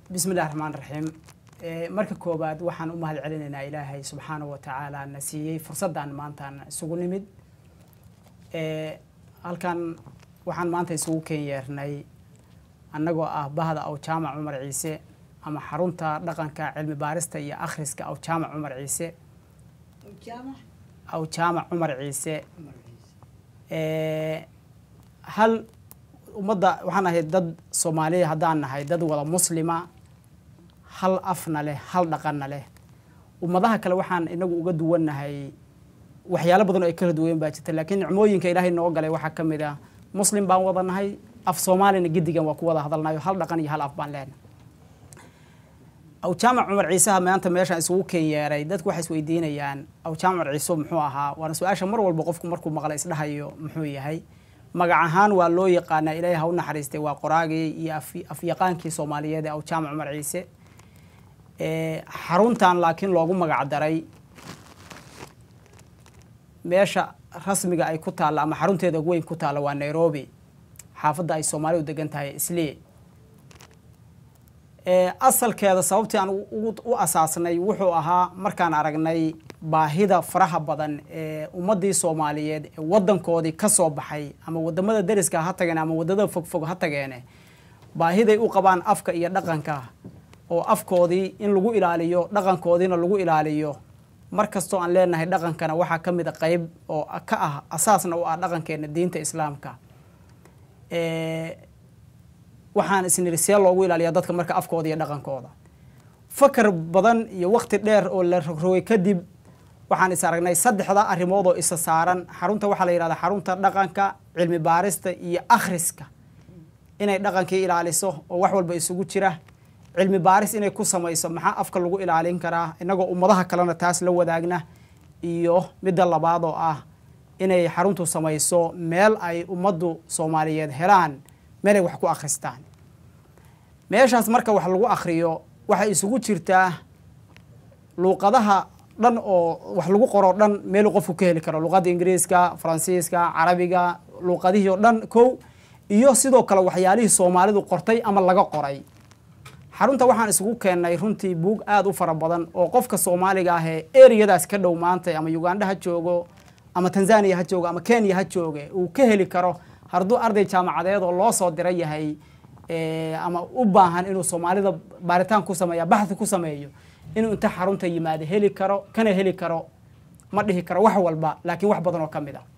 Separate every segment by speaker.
Speaker 1: bismi illahi raxmaan raxiim marka koowaad waxaan u mahad celinaynaa ilaahay subxaanahu wa tacaala na siiyey fursaddan maantaan isugu nimid halkan waxaan maanta isugu ken yeernay annagoo ah bahda aw jaamac cumar ciise ama xarunta dhaqanka cilmi baarista iyo akhriska aw jaamac cumar ciise aw jaamac cumar ciise hal ummadda waxaan ahay dad soomaaliya haddaan nahay dad wada muslima hal afna leh hal dhaqanna leh ummadaha kale waxaan inagu uga duwannahay waxyaalo badan oo ay kala duwayen baa jirta laakiin nicmooyinka ilaahay noo galay waxaa ka mid ah muslim baan wada nahay af soomaalina gedigan waa ku wada hadalnayo hal dhaqan iyo hal af baan leenahay aw jaamac cumar ciiseha maanta meeshaan isugu ken yeeray dadku waxay isweydiinayaan aw jaamac cumar ciise muxuu ahaa waana su-aasha mar walba qofku markuu maqla isdhahayo muxuu yahay magac ahaan waa loo yaqaanaa ilaahay ha u naxariistay waa qoraagii iyo afyaqaankii soomaaliyeed ee aw jaamac cumar ciise xaruntan laakiin loogu magac daray meesha rasmiga ay ku taalla ama xarunteeda weyn ku taalla waa nairobi xaafadda ay soomaalidu degan tahay islee asalkeeda sababtii aan u asaasnay wuxuu ahaa markaan aragnay baahida faraha badan ee ummaddii soomaaliyeed ee waddankoodii ka soo baxay ama waddamada deriska ha tageen ama waddada fogfog ha tageene baahiday u qabaan afka iyo dhaqanka oo afkoodii in lagu ilaaliyo dhaqankoodiina lagu ilaaliyo mar kastoo aan leenahay dhaqankana waxaa ka mid a qeyb oo ka ah asaasna u ah dhaqankeena diinta islaamka waxaan isniri see loogu ilaaliyaa dadka marka afkooda iyo dhaqankooda fakar badan iyo waqti dheer oo la rogrogay kadib waxaan is aragnay saddexda arrimood oo isa saaran xarunta waxaa la yihahdaa xarunta dhaqanka cilmi baarista iyo akhriska inay dhaqankii ilaaliso oo wax walba isugu jira cilmi baaris inay ku samayso maxaa afka lagu ilaalin karaa inagoo ummadaha kalena taas la wadaagna iyo midda labaad oo ah inay xaruntu samayso meel ay ummaddu soomaaliyeed helaan meelay wax ku akhristaan meeshaas marka wax lagu akhriyo waxay isugu jirtaa luuqadaha dhan oo wax lagu qoroo dhan meeluu qofku ka heli karo luuqadda ingiriiska faransiiska carabiga luuqadihii oo dhan kow iyo sidoo kale waxyaalihii soomaalidu qortay ama laga qoray xarunta waxaan isugu keennay runtii buug aada u fara badan oo qofka soomaaliga ah ee ereyadaas ka dhow maantay ama uganda ha joogo ama tanzania ha joogo ama kenya ha jooge uu ka heli karo hadduu arday jaamacadeed oo loo soo dira yahay ama u baahan inuu soomaalida baaritaan ku sameeya baxthi ku sameeyo inuu inta xarunta yimaado heli karo kana heli karo ma dhihi karo wax walba laakiin wax badan oo ka mid a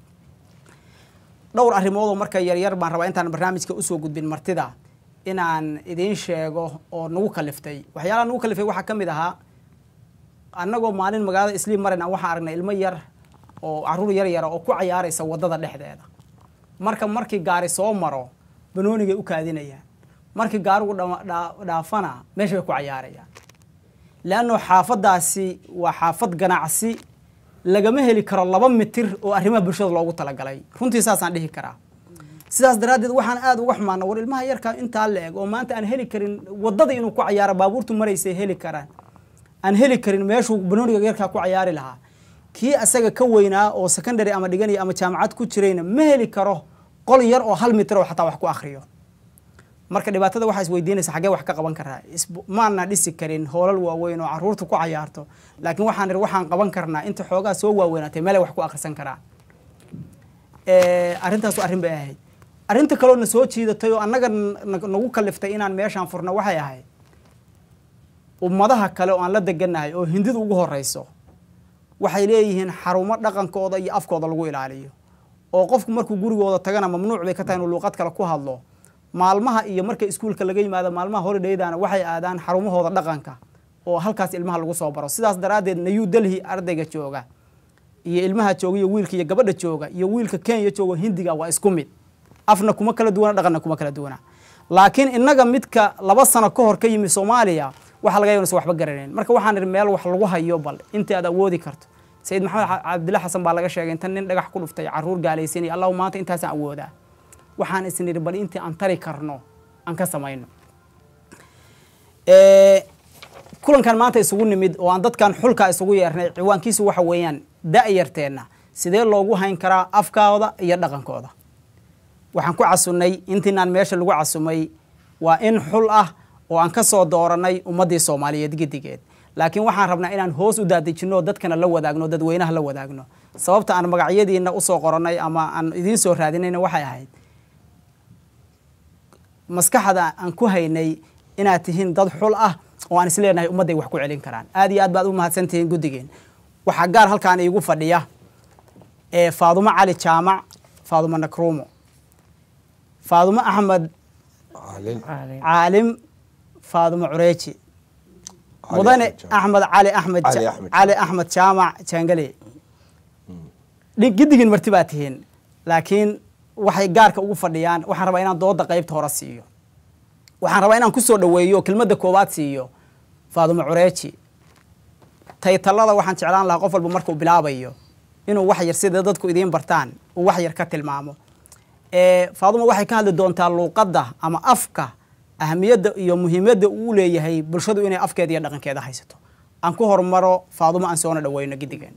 Speaker 1: dhowr arrimoodoo marka yaryar baan rabaa intaan barnaamijka usoo gudbin martida inaan idiin sheego oo nagu kaliftay waxyaalaha nagu kaliftay waxaa ka mid ahaa annagoo maalin magaalada isliim marayna waxaan aragnay ilmo yar oo caruur yar yara oo ku cayaaraysa waddada dhexdeeda marka markii gaari soo maro banoonigay u kaadinayaan markii gaarigu dhaafana meesha bay ku cayaarayaan leanno xaafaddaasi waa xaafad ganacsi lagama heli karo laba mitir oo arrimaha bulshada loogu talagalay runtii saasaan dhihi karaa sidaas daraaddeed waxaan aada uga xumaana war ilmaha yarkaa intaa la eg oo maanta aan heli karin waddada inuu ku cayaaro baabuurtu maraysay heli karaan aan heli karin meeshuu banooniga yarkaa ku cayaari lahaa kii asaga ka weynaa oo secondary ama dhiganaya ama jaamacad ku jirayna ma heli karo qol yar oo hal mitir oo xataa wax ku akhriyo marka dhibaatada waxaa isweydiinaysa xaggee wax ka qaban karaa maana dhisi karin hoolal waaweyn oo caruurta ku cayaarto laakiin waxaan ihi waxaan qaban karnaa inta xoogaa soo waaweynaatay meelay wax ku akhrisan karaa arrintaasu arrin bay ahayd arrinta kaloo na soo jiidatay oo annaga nagu kaliftay inaan meeshaan furno waxay ahayd ummadaha kale oo aan la degannahay oo hindidu ugu horeyso waxay leeyihiin xarumo dhaqankooda iyo afkooda lagu ilaaliyo oo qofku markuu gurigooda tagana mamnuuc bay ka tahay inuu luuqad kale ku hadlo maalmaha iyo marka iskuulka laga yimaado maalmaha holidaydana waxay aadaan xarumahooda dhaqanka oo halkaas ilmaha lagu soo baro sidaas daraaddeed new delhi ardayga jooga iyo ilmaha jooga iyo wiilka iyo gabadha jooga iyo wiilka kenya jooga hindiga waa isku mid afna kuma kala duwana dhaqanna kuma kala duwana laakiin innaga midka laba sano ka hor ka yimi soomaaliya waxaa laga yabnasa waxba garanayn marka waxaan ihi meel wax lagu hayo bal intii aad awoodi karto sayid maxamed cabdilla xasan baa laga sheegay inta nin dhagax ku dhuftay caruur gaalaysanaya allahu maanta intaasaan awoodaa waxaan isnidhi bal intii aan tari karno aan ka samayno kulankan maanta isugu nimid oo aan dadkan xulkaa isugu yeernay ciwaankiisu waxa weeyaan da-yarteenna sidee loogu hayn karaa afkooda iyo dhaqankooda waxaan ku casunnay intiinaan meesha lagu casumay waa in xul ah oo aan ka soo dooranay ummaddii soomaaliyeed gedigeed laakiin waxaan rabnaa inaan hoos u daadejinno dadkana la wadaagno dadweynaha la wadaagno sababta aan magacyadiina usoo qorannay ama aan idiin soo raadinayna waxay ahayd maskaxda aan ku haynay inaad tihiin dad xul ah oo aan isleenahay ummadday wax ku celin karaan aad iyo aad baad u mahadsantihiin guddigeen waxaa gaar halkaan iigu fadhiya ee faadumo cali jaamac faadumo nakruumo faadumo axmed caalim faadumo cureeji mudane axmed cali axmed cali axmed jaamac jaangale giddigin marti baa tihiin laakiin waxay gaarka ugu fadhiyaan waxaan rabaa inaan dooda qaybta hore siiyo waxaan rabaa inaan kusoo dhaweeyo kelmadda koowaad siiyo faadumo cureeji taytalada waxaan jeclaan lahaa qof walba markuu bilaabayo inuu wax yar sida dadku idiin bartaan uu wax yar ka tilmaamo faadumo waxay ka hadli doontaa luuqadda ama afka ahamiyadda iyo muhiimadda uu leeyahay bulshadu inay afkeeda iyo dhaqankeeda haysato aan ku hormaro faadumo aan soona dhaweyno gidigeen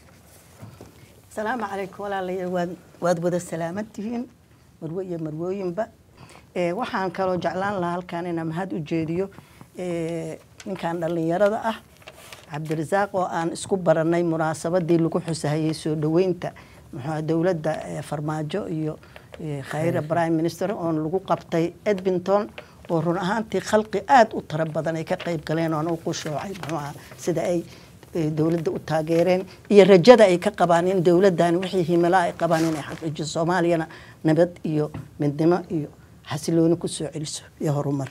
Speaker 2: asalaamu calaykum walaalayaal waad waad wada salaaman tihiin marwe iyo marwooyinba waxaan kaloo jeclaan lahaa halkaan inaan mahad u jeediyo ninkan dhallinyarada ah cabdirasaaq oo aan isku baranay munaasabadii lagu xusahayay soo dhaweynta muxuu dowladda farmaajo iyo khayra prime minister oon lagu qabtay edmonton oo run ahaantii khalqi aada u tiro badan ay ka qayb galeen oon u qushoocay muxuuaha sida ay dowladda u taageereen iyo rajada ay ka qabaan in dowladdan wixii himilaa ay qabaan inay xaqiijiso soomaaliyana nabad iyo midnimo iyo xasilooni kusoo celiso iyo horumar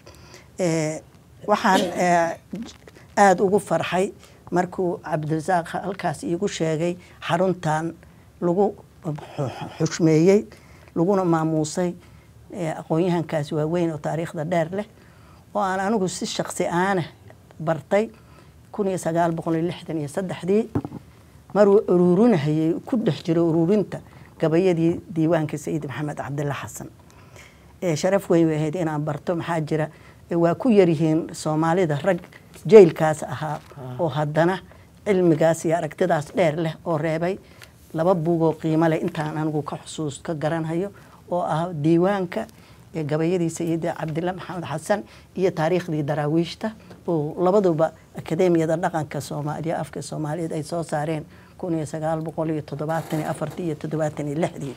Speaker 2: waxaan aada ugu farxay markuu cabdirasaaq halkaas iigu sheegay xaruntan lagu xushmeeyey laguna maamuusay aqoon-yahankaas waaweyn oo taariikhda dheer leh oo aan anigu si shaksi aana bartay kun iyo sagaal boqol iyo lixdan iyo saddexdii maruu uruurinahayay ku dhex jiro uruurinta gabayadii diiwaanka sayid maxamed cabdilla xasan sharaf weyn way ahayd inaan barto maxaa jira waa ku yaryihiin soomaalida rag jailkaas ahaa oo haddana cilmigaas iyo aragtidaas dheer leh oo reebay laba buugoo qiimo leh intaan anigu ka xusuus ka garanhayo oo ah diiwaanka gabayadii sayid cabdilla maxamed xasan iyo taariikhdii daraawiishta oo labaduba akademiyada dhaqanka soomaaliya afka soomaaliyeed ay soo saareen kun iyo sagaal boqol iyo toddobaatan iyo afartii iyo toddobaatan iyo lixdii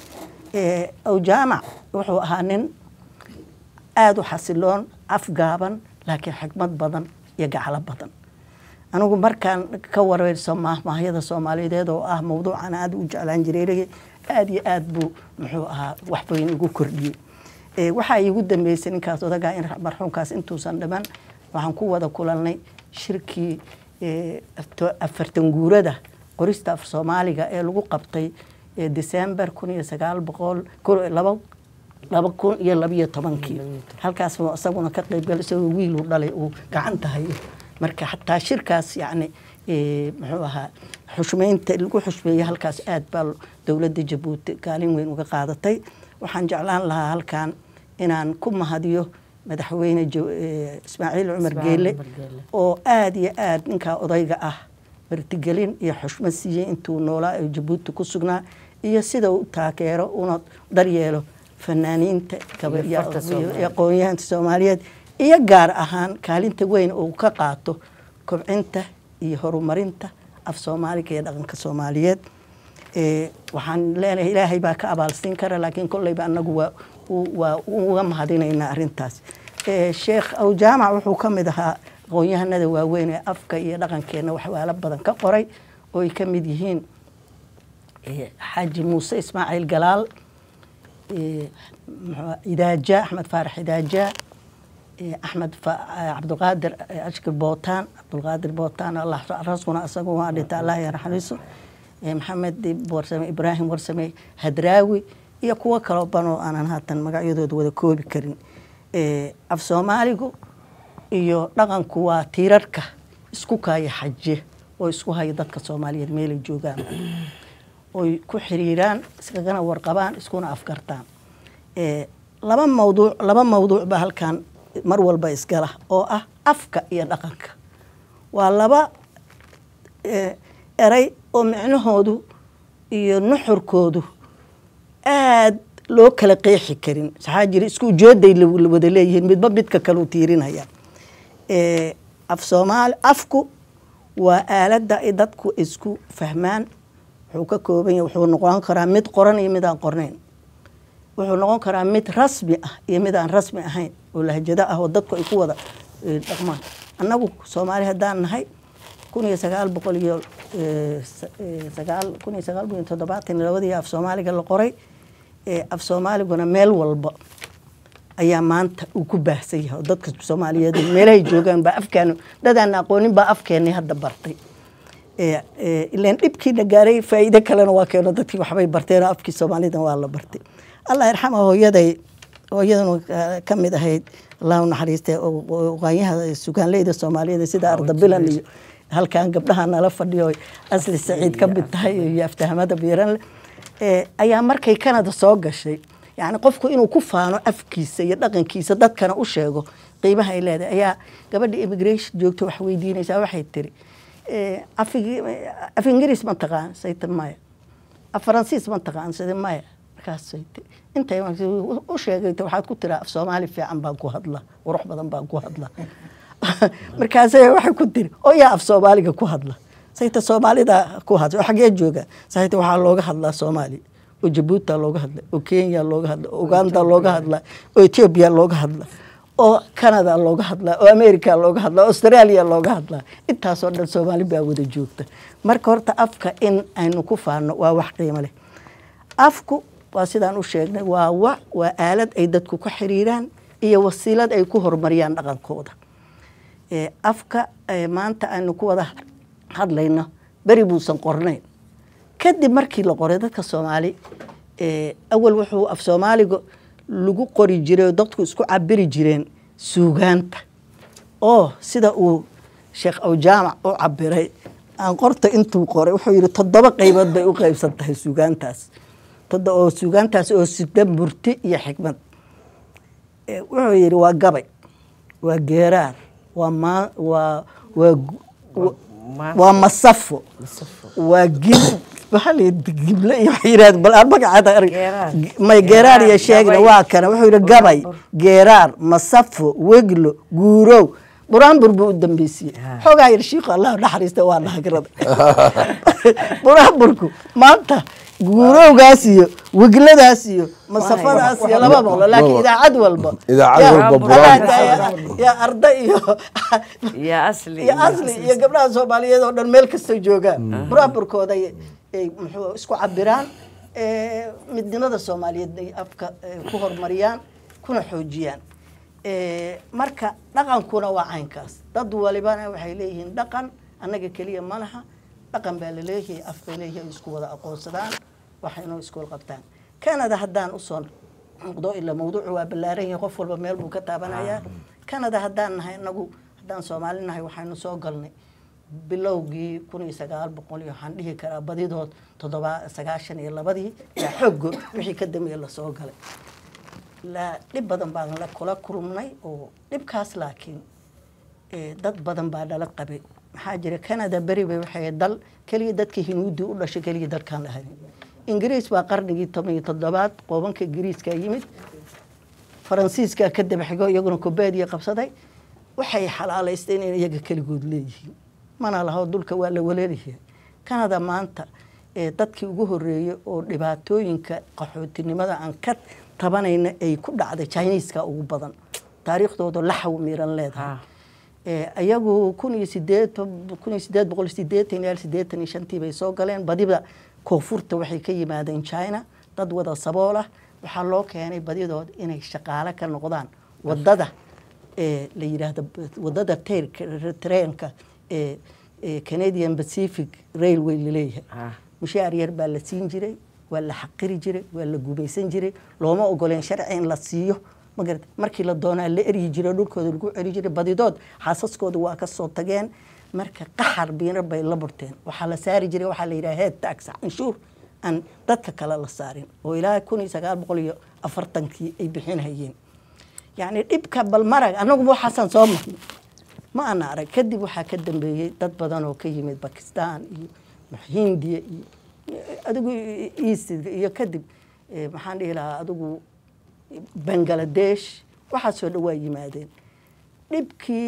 Speaker 2: awjaamac wuxuu ahaa nin aada u xasiloon afgaaban laakiin xikmad badan iyo gaclo badan anigu markaan ka wareyso mahmaahyada soomaaliyeed oo ah mawduucan aada u jeclaan jiray aada iyo aada buu muxuu ahaa waxbayn igu kordhiyey waxaa iigu dambeysay ninkaas odagaa in marxuumkaas intuusan dhiman waxaan ku wada kulanay shirkii afartan guurada qorista af soomaaliga ee lagu qabtay december kun iyo sagaal boqol laba laba kun iyo labiyo tobankii halkaas isaguna ka qeybgal isagoo wiil uu dhalay uu gacanta hayo marka xataa shirkaas yacni muxuu ahaa xushmeynta lagu xushmeeyey halkaas aada baa dowladda jabuuti kaalin weyn uga qaadatay waxaan jeclaan lahaa halkan inaan ku mahadiyo madaxweyne ismaaciil cumar geele oo aada iyo aada ninkaa odayga ah martigelin iyo xushmad siiyey intuu noolaa ee jabuuti ku sugnaa iyo sida u taageero una daryeelo fanaaniinta aqoon-yahanka soomaaliyeed iyo gaar ahaan kaalinta weyn uu ka qaato kobcinta iyo horumarinta af soomaaliga iyo dhaqanka soomaaliyeed waxaan leenahay ilaahay baa ka abaalsiin kara laakiin kolleyba anagu waa waa uga mahadinaynaa arrintaas sheekh awjaamac wuxuu ka mid ahaa aqoon-yahanada waaweyn ee afka iyo dhaqankeenna waxyaalo badan ka qoray oo ay ka mid yihiin xaaji muuse ismaaciil galaal idaaja axmed faarax idaaja axmed cabdulqaadir ashkir bootaan cabdulqaadir bootaan allah raskuna isagu waa dhinta allah yarxamiso maxamed warsame ibraahim warsame hadraawi iyo kuwo kaloo banoo aanan haatan magacyadooda wada koobi karin af soomaaligu iyo dhaqanku waa tiirarka isku kaaya xaje oo isku haya dadka soomaaliyeed meelay joogaan oy ku xiriiraan iskagana warqabaan iskuna afgartaan laba mawduuc laba mawduuc baa halkan mar walba isgala oo ah afka iyo dhaqanka waa laba eray oo micnahoodu iyo nuxurkoodu aada loo kala qeexi karin maxaa jira isku ujeeday wada leeyihiin midba midka kaleu tiirinaya Eh, af soomaali afku waa aaladda ay dadku isku fahmaan wuxuu ka kooban yahay wuxuu noqon karaa mid qoran iyo mid aan qornayn wuxuu noqon karaa mid rasmi ah iyo mid aan rasmi ahayn oo lahjado ah oo dadku ay ku wada eh, dhaqmaan annagu soomaali haddaan nahay kun iyo sagaal boqol iyo eh, sa- eh, sagaal kun iyo sagaal boqol iyo toddobaatan iyo labadii af soomaaliga la qoray eh, af soomaaliguna meel walba ayaa maanta uu ku baahsan yahay oo dadka soomaaliyeed meelahay joogaan baa afkaanu dadaan aqoonin baa afkeenii hadda bartay Eh, eh, ileen dhibkiina gaaray faa'iido kalena waa keeno dadkii waxbay barteen oo afkii soomaalida waa la bartay allah yarxama hooyaday hooyadanu eh, ka mid ahayd allah u naxariistay oo- oo oqaanyaha sugaanleyda soomaaliyeed sida ardabilan iyo halkan gabdhaha nala fadhiyo oy asli saciid ka mid tahay iyo aftahamada biiranle Eh, ayaa markay kanada soo gashay yani qofku inuu ku faano afkiisa iyo dhaqankiisa dadkana u sheego qiimaha ay leedahay ayaa gabadha immigration joogta wax weydiinaysaa waxay tiri eh, afigi- af ingiriis ma taqaan sayta maya af faransiis ma taqaan sida maya markaasay tiri intay u sheegay waxaad ku tiraa af soomaali fiican baan ku hadla qurux badan baan ku hadla markaasay waxay ku tiri oo yaa af soomaaliga ku hadla sayta soomaalida ku hadla oo xagee jooga sayta waxaa looga hadlaa soomaali oo jabuuta looga hadla oo kenya looga hadla oo uganda looga hadla oo ethiopia looga hadla oo canada looga hadlaa oo america looga hadlaa australia looga hadlaa intaasoo dhan soomaali baa wada joogta marka horta afka in aynu ku faano waa wax qiimo leh afku waa sidaan u sheegnay waa wa waa aalad ay dadku ku xiriiraan iyo wasiilad ay ku horumariyaan dhaqankooda Eh, afka eh, maanta aynu ku wada hadlayno beri buusan qornayn kadib markii la qoray dadka soomaali eh, awal wuxuu af soomaaliga lagu qori jiray oo dadku isku cabiri jireen suugaanta oo sida uu sheekh awjaamac u cabiray aan qorta intuu qoray wuxuu yidhi toddoba qaybood bay u qaybsan tahay suugaantaas todo oo suugaantaas oo sida murti iyo xikmad Eh, wuxuu yidhi waa gabay waa geeraar waa ma waa waa gu- wa- waa masafo waa gib waxaa la yidhi gible iyo waxay yidhahdeen bal aan magacaada arag
Speaker 3: Geeraar.
Speaker 2: may geeraar iyo
Speaker 3: Geeraar,
Speaker 2: sheegna
Speaker 3: gabay.
Speaker 2: waa kana wuxuu yidhi gabay geeraar masafo weglo guurow buraanbur buu u dambeysiyey
Speaker 3: Ha.
Speaker 2: xoogaa yar shiiku allah naxariista waa dhahagrada buraanburku maanta guurowgaas iyo wegladaas iyo masafadaas iyo laba boqlo laakiin idaacad walba
Speaker 4: Idaacad
Speaker 2: yaa-
Speaker 4: walba
Speaker 2: adaa-
Speaker 4: buraanbur.
Speaker 2: yaa arda iyo
Speaker 3: iyo asli
Speaker 2: iyo asli iyo gabdhaha soomaaliyeed oo dhan meel kasta joogaan buraaburkooda ay ay muxuu isku cabiraan eh, midnimada soomaaliyeed ay afka eh, ku horumariyaan kuna xoojiyaan Eh, marka dhaqankuna waa caynkaas dad walibana waxay leeyihiin dhaqan annaga keliya ma laha dhaqan baa laleeyahay af bay leeyahay ay isku wada aqoonsadaan waxaynu isku qabtaan canada haddaan usoo noqdo ila mawduucu waa ballaaran yahay qof walba meel buu ka taabanayaa canada haddaan nahay inagu haddaan soomaali nahay waxaynu soo galnay bilowgii kun iyo sagaal boqol iyo waxaan dhihi karaa badidood toddoba sagaashan iyo labadii yaa xooggo wixii ka dambeeye lasoo galay la dhib badan baan la kula kulmnay oo dhibkaas laakiin eh, dad badan baa dhala qabay maxaa jira canada beri bay waxay ahayd dal keliya dadkii hinuudii u dhashay keliya dadkaan lahayn ingiriis baa qarnigii toban iyo toddobaad qoobanka ingiriiska yimid faransiiska ka daba xigo iyaguna kubeediya qabsaday waxay xalaalaysteen in iyaga keligood leeyihiin mana laho dulka waa la waleelayahay canada maanta ee dadkii ugu horeeyey oo dhibaatooyinka qaxootinimada aan ka tabanayna ay ku dhacday chineeska ugu badan taariikhdooda laxaw miran leedahay
Speaker 3: Ah.
Speaker 2: Eh, ayagu kun iyo sideed kun iyo sideed boqol sideetan ilaa sideetan iyo shantii bay soo galeen badiba koonfurta waxay ka yimaadeen china dad wada sabool ah waxaa loo keenay badidood inay shaqaale ka noqdaan wadada ee la yidhaahdo wadada tayrka treenka ee ee canadian pacific railway laleeyahay
Speaker 3: Ah.
Speaker 2: mushaar yar baa la siin jiray waa la xaqiri jiray waa la gumaysan jiray looma ogoleen sharci in la siiyo magarata markii la doonaa la eryi jiray dhulkooda lagu celi jiray badidood xaasaskooda waa ka soo tageen marka qaxar biinar bay la burteen waxaa la saari jiray waxaa la yidhaha head tax canshuur aan dadka kale la saarin oo ilaa kun iyo sagaal boqol iyo afartankii ay bixinhayeen yacni dhibka balmarag annaguba waxaasaan soo marnay ma ana arag kadib waxaa ka dambeeyey dad badan oo ka yimid bakistan iyo hindiya iyo adigu east iyo kadib eh, maxaan dhihi lahaa adigu bangaladesh waxaasoo dhan waa yimaadeen dhibkii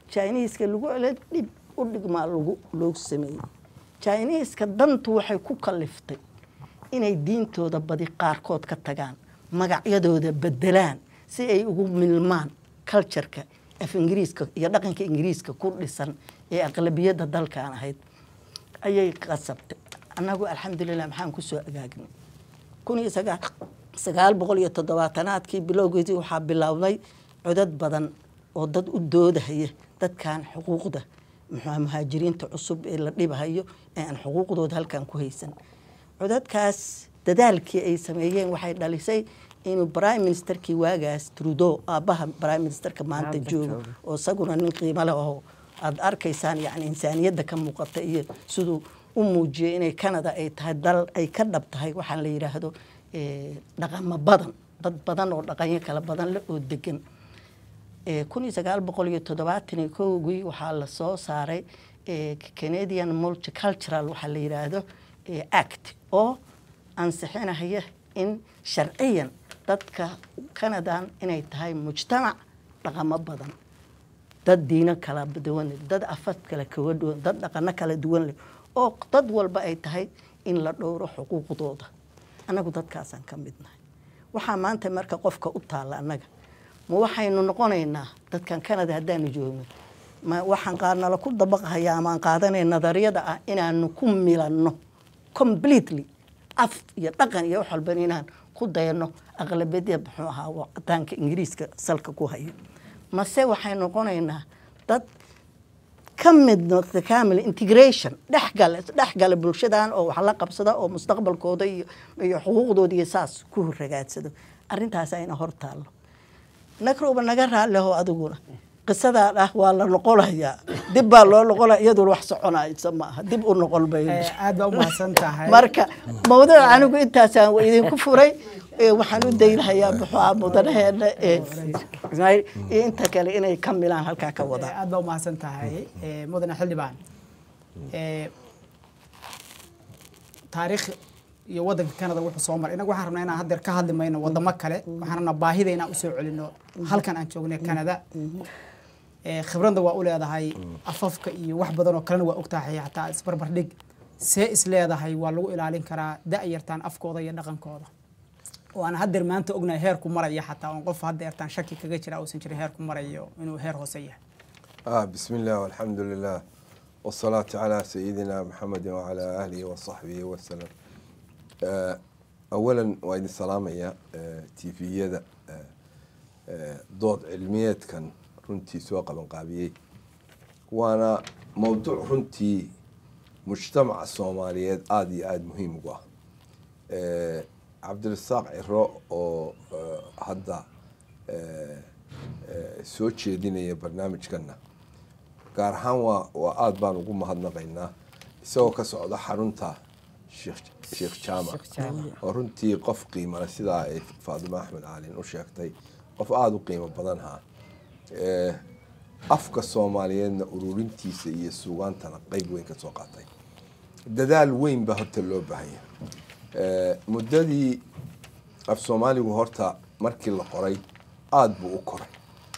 Speaker 2: jiniiska lagu celo dhib u dhigmaa lagu loogu sameeyey jiniiska dantu waxay ku kaliftay inay diintooda badi qaarkood ka tagaan magacyadooda bedelaan si ay ugu milmaan cultureka af ingiriiska iyo dhaqanka ingiriiska ku dhisan ee aqlabiyadda dalkan ahayd ayay qasabtay annagu alxamdulilah maxaan kusoo agaagnay kun iyo sagaa sagaal boqol iyo toddobaatanaadkii bilowgeedii waxaa bilowday codad badan oo dad u doodahaya dadkan xuquuqda muxua muhaajiriinta cusub ee la dhibahayo ee aan xuquuqdooda halkan ku haysan codadkaas dadaalkii ay sameeyeen waxay dhalisay inuu prime ministerkii waagaas trudeau aabbaha prime ministerka maanta
Speaker 3: Maanta
Speaker 2: joogo
Speaker 3: jooga.
Speaker 2: oo isaguna nin qiimo leh oo aada arkaysaan yani insaaniyadda ka muuqata iyo siduu u muujiyey inay canada ay tahay dal ay ka dhab tahay waxaan la yidhaahdo eh, dhaqamo badan dad badan oo dhaqanyo kala badan leh oo degan kun iyo sagaal boqol iyo toddobaatan iyo kowgii waxaa la soo saaray eh, canadian multicultural waxaa la yidhaahdo eh, act oo ansixinaya in sharciyan dadka canadan inay tahay mujtamac dhaqamo badan dad diino kala duwan leh dad afad kala kaga duwan dad dhaqano kala duwan leh oo dad walba ay tahay in la dhowro xuquuqdooda annagu dadkaasaan ka midnahay waxaa maanta marka qofka u taalla annaga ma waxaynu noqonaynaa dadkan canada haddaanu joogno ma waxaan qaadnala ku dabaqhayaa ama aan qaadanay nadariyada ah inaanu ku milanno completely af iyo dhaqan iyo wax walban inaan ku dayano aqlabiyada muxuu ahaa wadaanka ingiriiska salka ku hayo mase waxay noqonaynaa dad ka mid noqda camil integration dhexgale dhexgale bulshadan oo wax la qabsada oo mustaqbalkooda iyo iyo xuquuqdooda iyo saas ku ragaadsado arrintaas ayna hor taallo nagrowba naga raalleho adiguna qisadaa ah waa la noqonayaa dib baa loo noqonaya iyaduna wax soconaysa maaha dib u noqon bayno
Speaker 1: Eh, aad baa u mahadsan tahay
Speaker 2: marka mawduuc anigu intaasaan wa idinku furay ee waxaan u daynahayaa muxuu mudanaheena ee Ismaaciil iyo inta kale inay ka milaan halkaa ka
Speaker 1: Eh,
Speaker 2: wadaan
Speaker 1: aad baa u mahadsan tahay eh, mudane xildhibaan Eh, taariikh iyo wadanka canada wuxuu soo maray inagu waxaan rabnaa inaan haddeer ka hadli mayno wadamo kale waxaan rabnaa baahida inaan usoo celino halkan aan joognay canada Eh, khibradda waa u leedahay afafka iyo wax badan oo kalena waa ogtahay xataa isbarbardhig see is leedahay waa lagu ilaalin karaa da-yartaan afkooda iyo dhaqankooda oo aan haddeer maanta ognahay heerku maraya xataa oon qof haddeertaan shaki kaga jira uusan jirin heerku marayo inuu heer hoose yahay
Speaker 4: آه بسم الله والحمد لله والصلاة على سيدنا محمد وعلى آله وصحبه وسلم آه أولا وإذن السلام يا آه تيفية آه آه ضوض علميات كان رنتي سواق قابيي وأنا موضوع رنتي مجتمع الصوماليات آدي آد مهم قوة آه عبد الرزاق عرو أو آه هدا آه آه soo jeedinaya barnaamijkana gaar ahaan waa waa aada baan ugu mahadnaqaynaa isagoo ka socda xarunta sheekh sheekh jaamac
Speaker 3: Sheekh Jaamac.
Speaker 4: oo runtii qof qiimale sidaa ay faadimo axmed caalin u sheegtay qof aada u qiimo badan ha Eh, afka soomaaliyeedna ururintiisa iyo suugaantana qeyb weyn ka soo qaatay dadaal weyn baa horta loo baahanya Eh, muddadii af soomaaligu horta markii la qoray aada buu u koray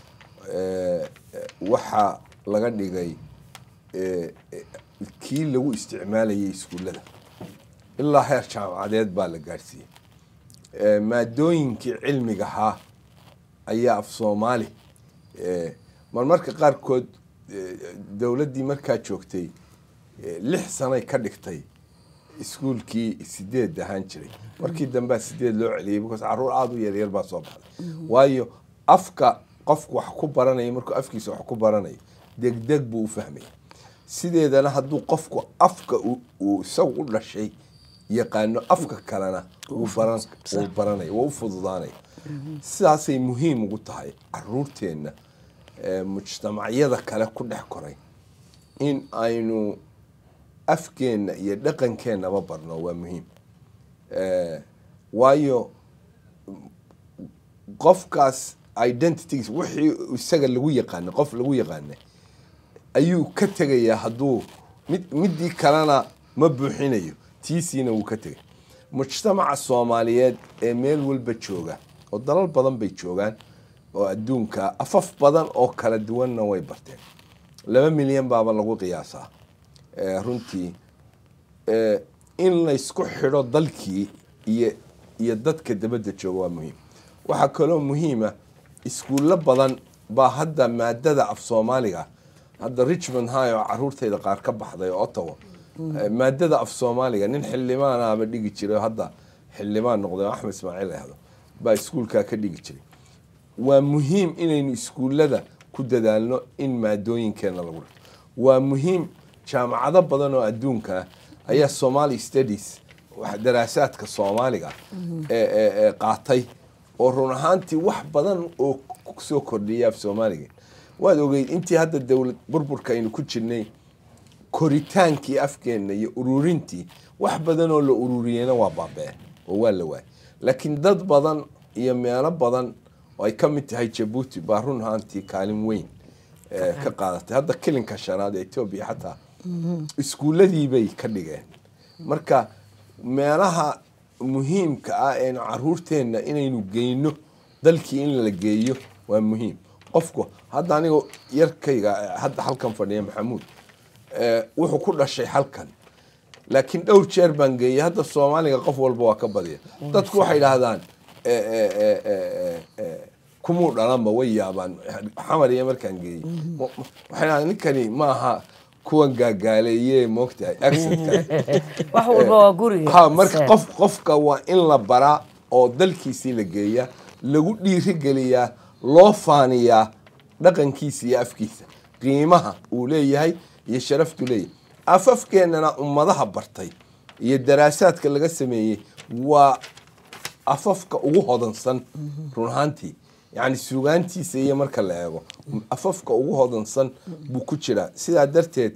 Speaker 4: Eh, eh, waxaa laga dhigay eh, eh, kii lagu isticmaalayay iskuullada ilaa heer jaamacadeed baa la gaadhsiiyey Eh, maadooyinkii cilmiga ahaa ayaa af soomaali eh, marmarka qaarkood eh, dowladdii markaa joogtay eh, lix sanay ka dhigtay iskuulkii sideed ahaan jiray markii dambea sideed loo celiyay because caruur aada u yaryar baa soo baxday waayo afka qofku wax ku baranaya markuu afkiisa wax ku baranayo degdeg buu u fahmaya sideedana hadduu qofku afka uu- uu isagu u dhashay yaqaano afka kalena wuu baran wuu baranaya waa u fududaanaya sidaasay muhiim ugu tahay caruurteenna ee mujtamacyada kale ku dhex koray in aynu afkeenna iyo dhaqankeennaba barno waa muhiim Eh, waayo qofkaas identities wixii isaga lagu yaqaana qof lagu yaqaana ayuu ka tegayaa hadduu mid midii kalena ma buuxinayo tiisiina wuu ka tegay mujtamaca soomaaliyeed ee meel walba jooga oo dalal badan bay joogaan oo adduunka afaf badan oo kala duwanna way barteen laba milyan baaba lagu qiyaasaa Eh, runtii eh, in laysku xidho dalkii iyo iyo dadka dabadda jooga waa muhiim waxaa kaloo muhiima iskuullo badan baa hadda maadada af soomaaliga hadda richmond high oo caruurtayda qaar ka baxday oo ottawa Eh, maadada af soomaaliga nin xildhibaanaaba dhigi jiray oo hadda xildhibaan noqday oo axmed ismaaciil ahdo baa iskuulkaa ka dhigi jiray waa muhiim inaynu iskuullada ku dadaalno in maadooyinkeena lagu dhigto waa muhiim jaamacado badan oo adduunka ah ayaa somali studies wax- daraasaadka soomaaliga ee- ee ee qaatay oo run ahaantii wax badan oo ku soo kordhiya af soomaaliga waad ogeyd intii hadda dowlad burburka aynu ku jirnay koritaankii afkeenna iyo ururintii wax badan oo la ururiyeyna waa baabee oo waa la waayay laakiin dad badan iyo meelo badan oo ay ka mid tahay jabuuti baa run ahaantii kaalin weyn eh, ka qaadatay hadda kilinka shanaad ee etoobiya xataa iskuuladii bay ka dhigeen marka meelaha muhiimka ah eenu caruurteenna inaynu geyno dalkii in la geeyo waa muhiim qofku hadda aniga yarkayga eh, hadda halkan fadhiya maxamuud eh, wuxuu ku dhashay halkan laakiin dhowr jeer baan geeyay hadda soomaaliga qof walba waa ka badiya dadku waxay idhaahdaan eh, eh, eh, eh, eh, kumuu dhalanba way yaabaan xamar iyo markaan geeyey Ma- ma- waxay idhahdaan ninkani maaha kuwan gaagaaleeye moogtahay accentka
Speaker 3: wax walba waa guriga
Speaker 4: ha marka qof qofka waa in la baraa oo dalkiisii la geeyaa lagu dhiirigeliyaa loo faaniyaa dhaqankiisa iyo afkiisa qiimaha uu leeyahay iyo sharaftu leeyahay afafkeennana ummadaha bartay iyo daraasaadka laga sameeyey waa afafka ugu hodansan run ahaantii yacni sugaantiisa iyo marka la eego afafka ugu hodansan buu ku jiraa sidaa darteed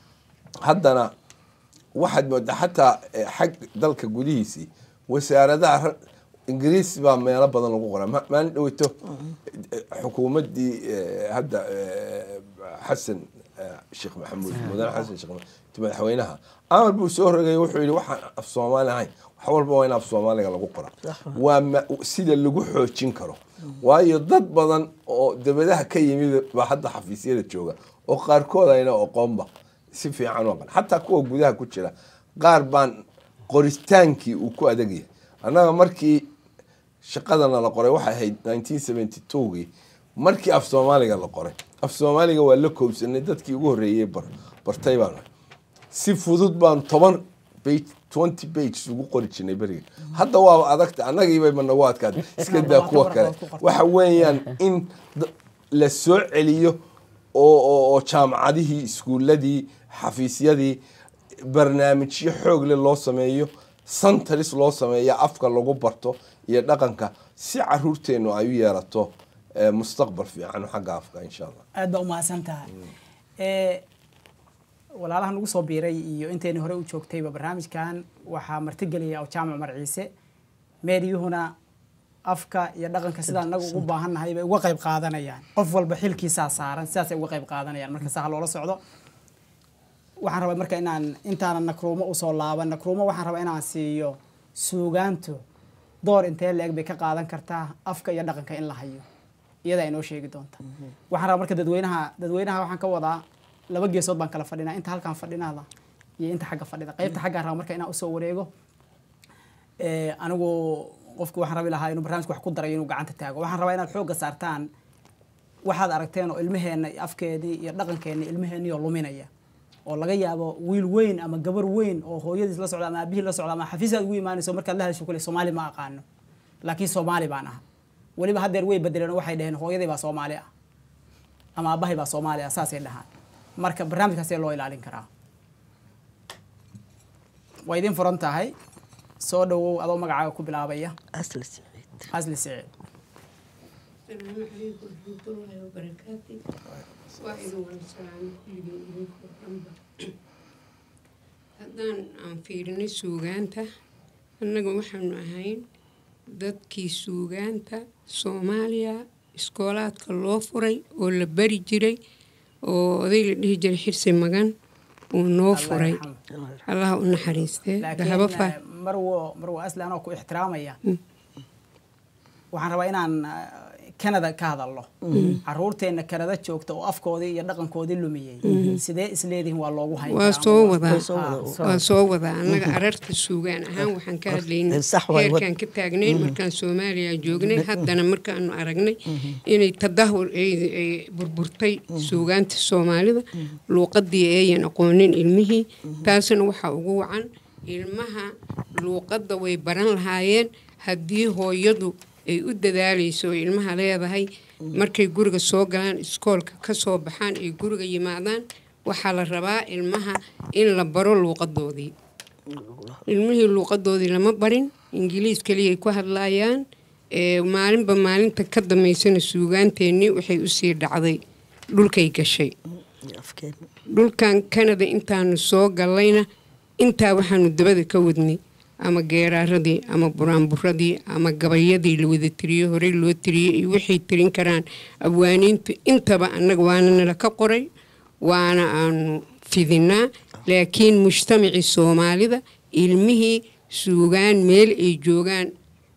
Speaker 4: haddana waxaad moodaa xataa eh, xag dalka gudihiisii wasaaradaha ra- ingiriis baa meelo badan lagu qoraa Ma- maalin dhaweyto eh, xukuumaddii eh, hadda eh, xasan eh, sheekh maxamuud mudane xasan sheekh maxamuud madaxweynaha amar buu soo rogay wuxuu yidhi waxaan af soomaali ahayn wax walba waa in af soomaaliga lagu qoraa waa ma- sida lagu xoojin karo waayo dad badan oo dabadaha ka yimid baa hadda xafiisyada jooga oo qaarkood ayna oqoonba si fiican u aqan xataa kuwa gudaha ku jira qaar baan qoritaankii uu ku adagyahay annaga markii shaqadana la qoray waxay ahayd 1972gii markii af soomaaliga la qoray af soomaaliga waa la koobsanay dadkii ugu horreeyey bar bartay baan ahay si fudud baan toban page twenty pages ugu qori jirnay beriga hadda waaba adagta annagiibay ma nagu adkaatay iska daa kuwa kale waxa weeyaan in da- la soo celiyo oo oo oo jaamacadihii iskuuladii xafiisyadii barnaamijyo xoog leh loo sameeyo santaris loo sameeya afka lagu barto iyo dhaqanka si caruurteennu ay u yeelato eh, mustaqbal fiican xagga afka insha allah
Speaker 1: aad baa umahadsan tahay Eh, walaalaha nagu soo biiray iyo intayna hore u joogtayba barnaamijkan waxaa martigelaya oo jaamac mar ciise meedyuhuna afka iyo dhaqanka sidaan inagu ugu baahannahay bay uga qayb qaadanayaan qof walba xilkiisaa saaran sidaasay uga qayb qaadanayaan marka saa ha loola socdo waxaan rabaa marka inaan intaana nakruumo usoo laaban nakruumo waxaan rabaa inaan siiyo suugaantu door intee leeg bay ka qaadan kartaa afka iyo dhaqanka in la hayo iyadaa inoo sheegi doonta waxaan rabaa marka dadweynaha dadweynaha waxaan ka wadaa laba geesood baan kala fadhinaa inta halkaan fadhinada iyo inta xagga fadhida qaybta xaggaan raba marka inaan usoo wareego Eh, anigu qofku waxaan rabi lahaa inuu barnaamijka wax ku darayo inuu gacanta taago waxaan rabaa inaad xoogga saartaan waxaad aragteen oo ilmaheenna iyo afkeennii iyo dhaqankeenni ilmaheenni oo luminaya oo laga yaabo wiil weyn ama gabar weyn oo hooyadiis la socda ama aabihii la socda ama xafiisaad ugu imaanayso markaad la hadasho kule soomaali ma aqaano laakiin soomaali baan aha weliba haddeer way bedeleen oo waxay dhaheen hooyadii baa soomaali ah ama aabbahay baa soomaali ah saasay dhahaan marka barnaamijkaasee loo ilaalin karaa waa idin furan tahay soo dhawow adoo magacaaga ku bilaabaya
Speaker 2: asli siciid
Speaker 1: asli siciid
Speaker 5: السلام عليكم ورحمة الله وبركاته واحد والسلام كلهم إليكم ورحمة haddaan aan fiirinay suugaanta annaga waxaanu ahayn dadkii suugaanta soomaaliya iskoolaadka loo furay oo la bari jiray oo oday la dhihi jiray xirsi magan uu noo
Speaker 1: Allah
Speaker 5: furay
Speaker 1: yarxamo.
Speaker 5: allaha u naxariistee
Speaker 1: laakiin
Speaker 5: dahabo fa
Speaker 1: eh, marwo marwo asli anoo ku ixtiraamaya waxaan rabaa inaan eh, canada ka hadalno caruurteenna canada joogta oo afkoodii iyo dhaqankoodii lumiyey sidee isleedihin waa loogu hayn
Speaker 5: waa
Speaker 1: karaa?
Speaker 5: soo wadaa
Speaker 2: soo wadaa.
Speaker 5: waa soo wadaa annaga ararta suugaan ahaan waxaan ka hadlaynay
Speaker 2: Sax waay, wad-
Speaker 5: heerkaan ka taagnayn markaan soomaaliya joognay haddana markaanu aragnay inay tadahur ay ay burburtay suugaanta soomaalida luuqadii ayan aqoonin ilmihii taasna waxaa ugu wacan ilmaha luuqadda way baran lahaayeen haddii hooyadu ay u dadaalayso oo ilmaha leedahay markay guriga soo galaan iskoolka ka soo baxaan ay guriga yimaadaan waxaa la rabaa ilmaha in la baro luuqadoodii ilmihii luuqadoodii lama barin ingiliis keliyay ku hadlaayaan ee maalinba maalinta ka dambaysana suugaanteennii waxay usii dhacday dhulkay gashay
Speaker 2: afkeena
Speaker 5: dhulkan canada intaanu soo gallayna intaa waxaanu dabada ka wadnay ama geeraaradii ama buraanburadii ama gabayadii la wada tiriyo horey loo tiriyey iyo waxay tirin karaan abwaaniintu intaba annaga waana nala ka qoray waana aanu fidinaa laakiin mujtamacii soomaalida ilmihii suugaan meel ay joogaan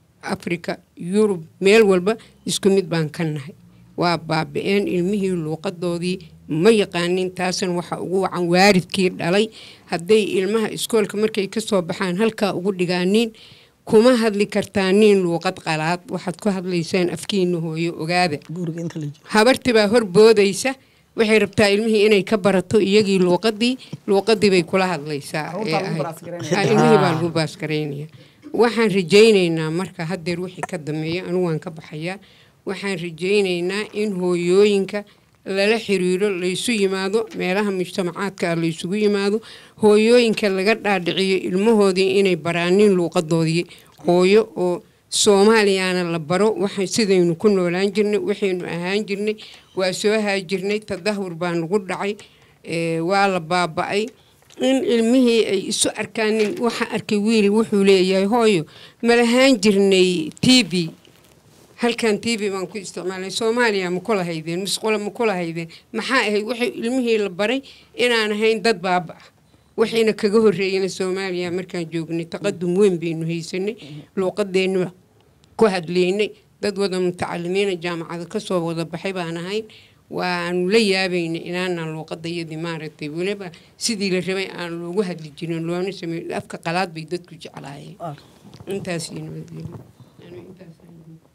Speaker 5: africa yurub meel walba isku mid baan ka nahay waa baabi-een ilmihii luuqadoodii ma yaqaanin taasna waxaa ugu wacan waaridkii dhalay hadday ilmaha iskoolka markay kasoo baxaan halkaa ugu dhigaaniin kuma hadli kartaaniin luuqad qalaad waxaad ku hadlaysaan afkiina hooyo ogaada
Speaker 2: guriga inta la jiro
Speaker 5: habartii baa hor boodaysa waxay rabtaa ilmihii inay ka barato iyagii luuqadii luuqadii bay kula hadlaysaa
Speaker 1: Carruurtaa
Speaker 5: ee
Speaker 1: lagu
Speaker 5: ahayd.
Speaker 1: baasgareynaya.
Speaker 5: Ah, ilmihii baa lagu baasgareynaya waxaan rajaynaynaa marka haddeer wixii ka dameeya anigu waan ka baxayaa waxaan rajaynaynaa in hooyooyinka lala xiriiro laysu yimaado meelaha mujtamacaadka ah laysugu yimaado hooyooyinka laga dhaadhiciyo ilmahoodii inay baraanin luuqadoodii hooyo oo soomaaliyana la baro waxa sidaynu ku noolaan jirnay waxaynu ahaan jirnay waa soo haajirnay tadahur baa nagu dhacay ee, waa la baaba'ay in ilmihii ay isu arkaanin waxa arkay wiil wuxuu leeyahay hooyo ma lahaan jirnay t v halkan t v baan ku isticmaalnay soomaaliya ma kula haydeen musqula ma kula haydeen maxaa ahayd waxay ilmihii la baray inaan ahayn dad baaba ah waxayna kaga horreeyeen soomaaliya markaan joognay taqadum weyn baynu haysanay luuqadeennu ku hadlaynay dad wada mutacalimiina jaamacada kasoo wada baxay baan ahayn waanu la yaabaynay inaanaan luuqadayadii maaragtay weliba sidii la rabay aan loogu hadli jirin loona sameey afka qalaad bay dadku jeclaayeen intaas iyo nabadgelyo Anigu intaas ayaan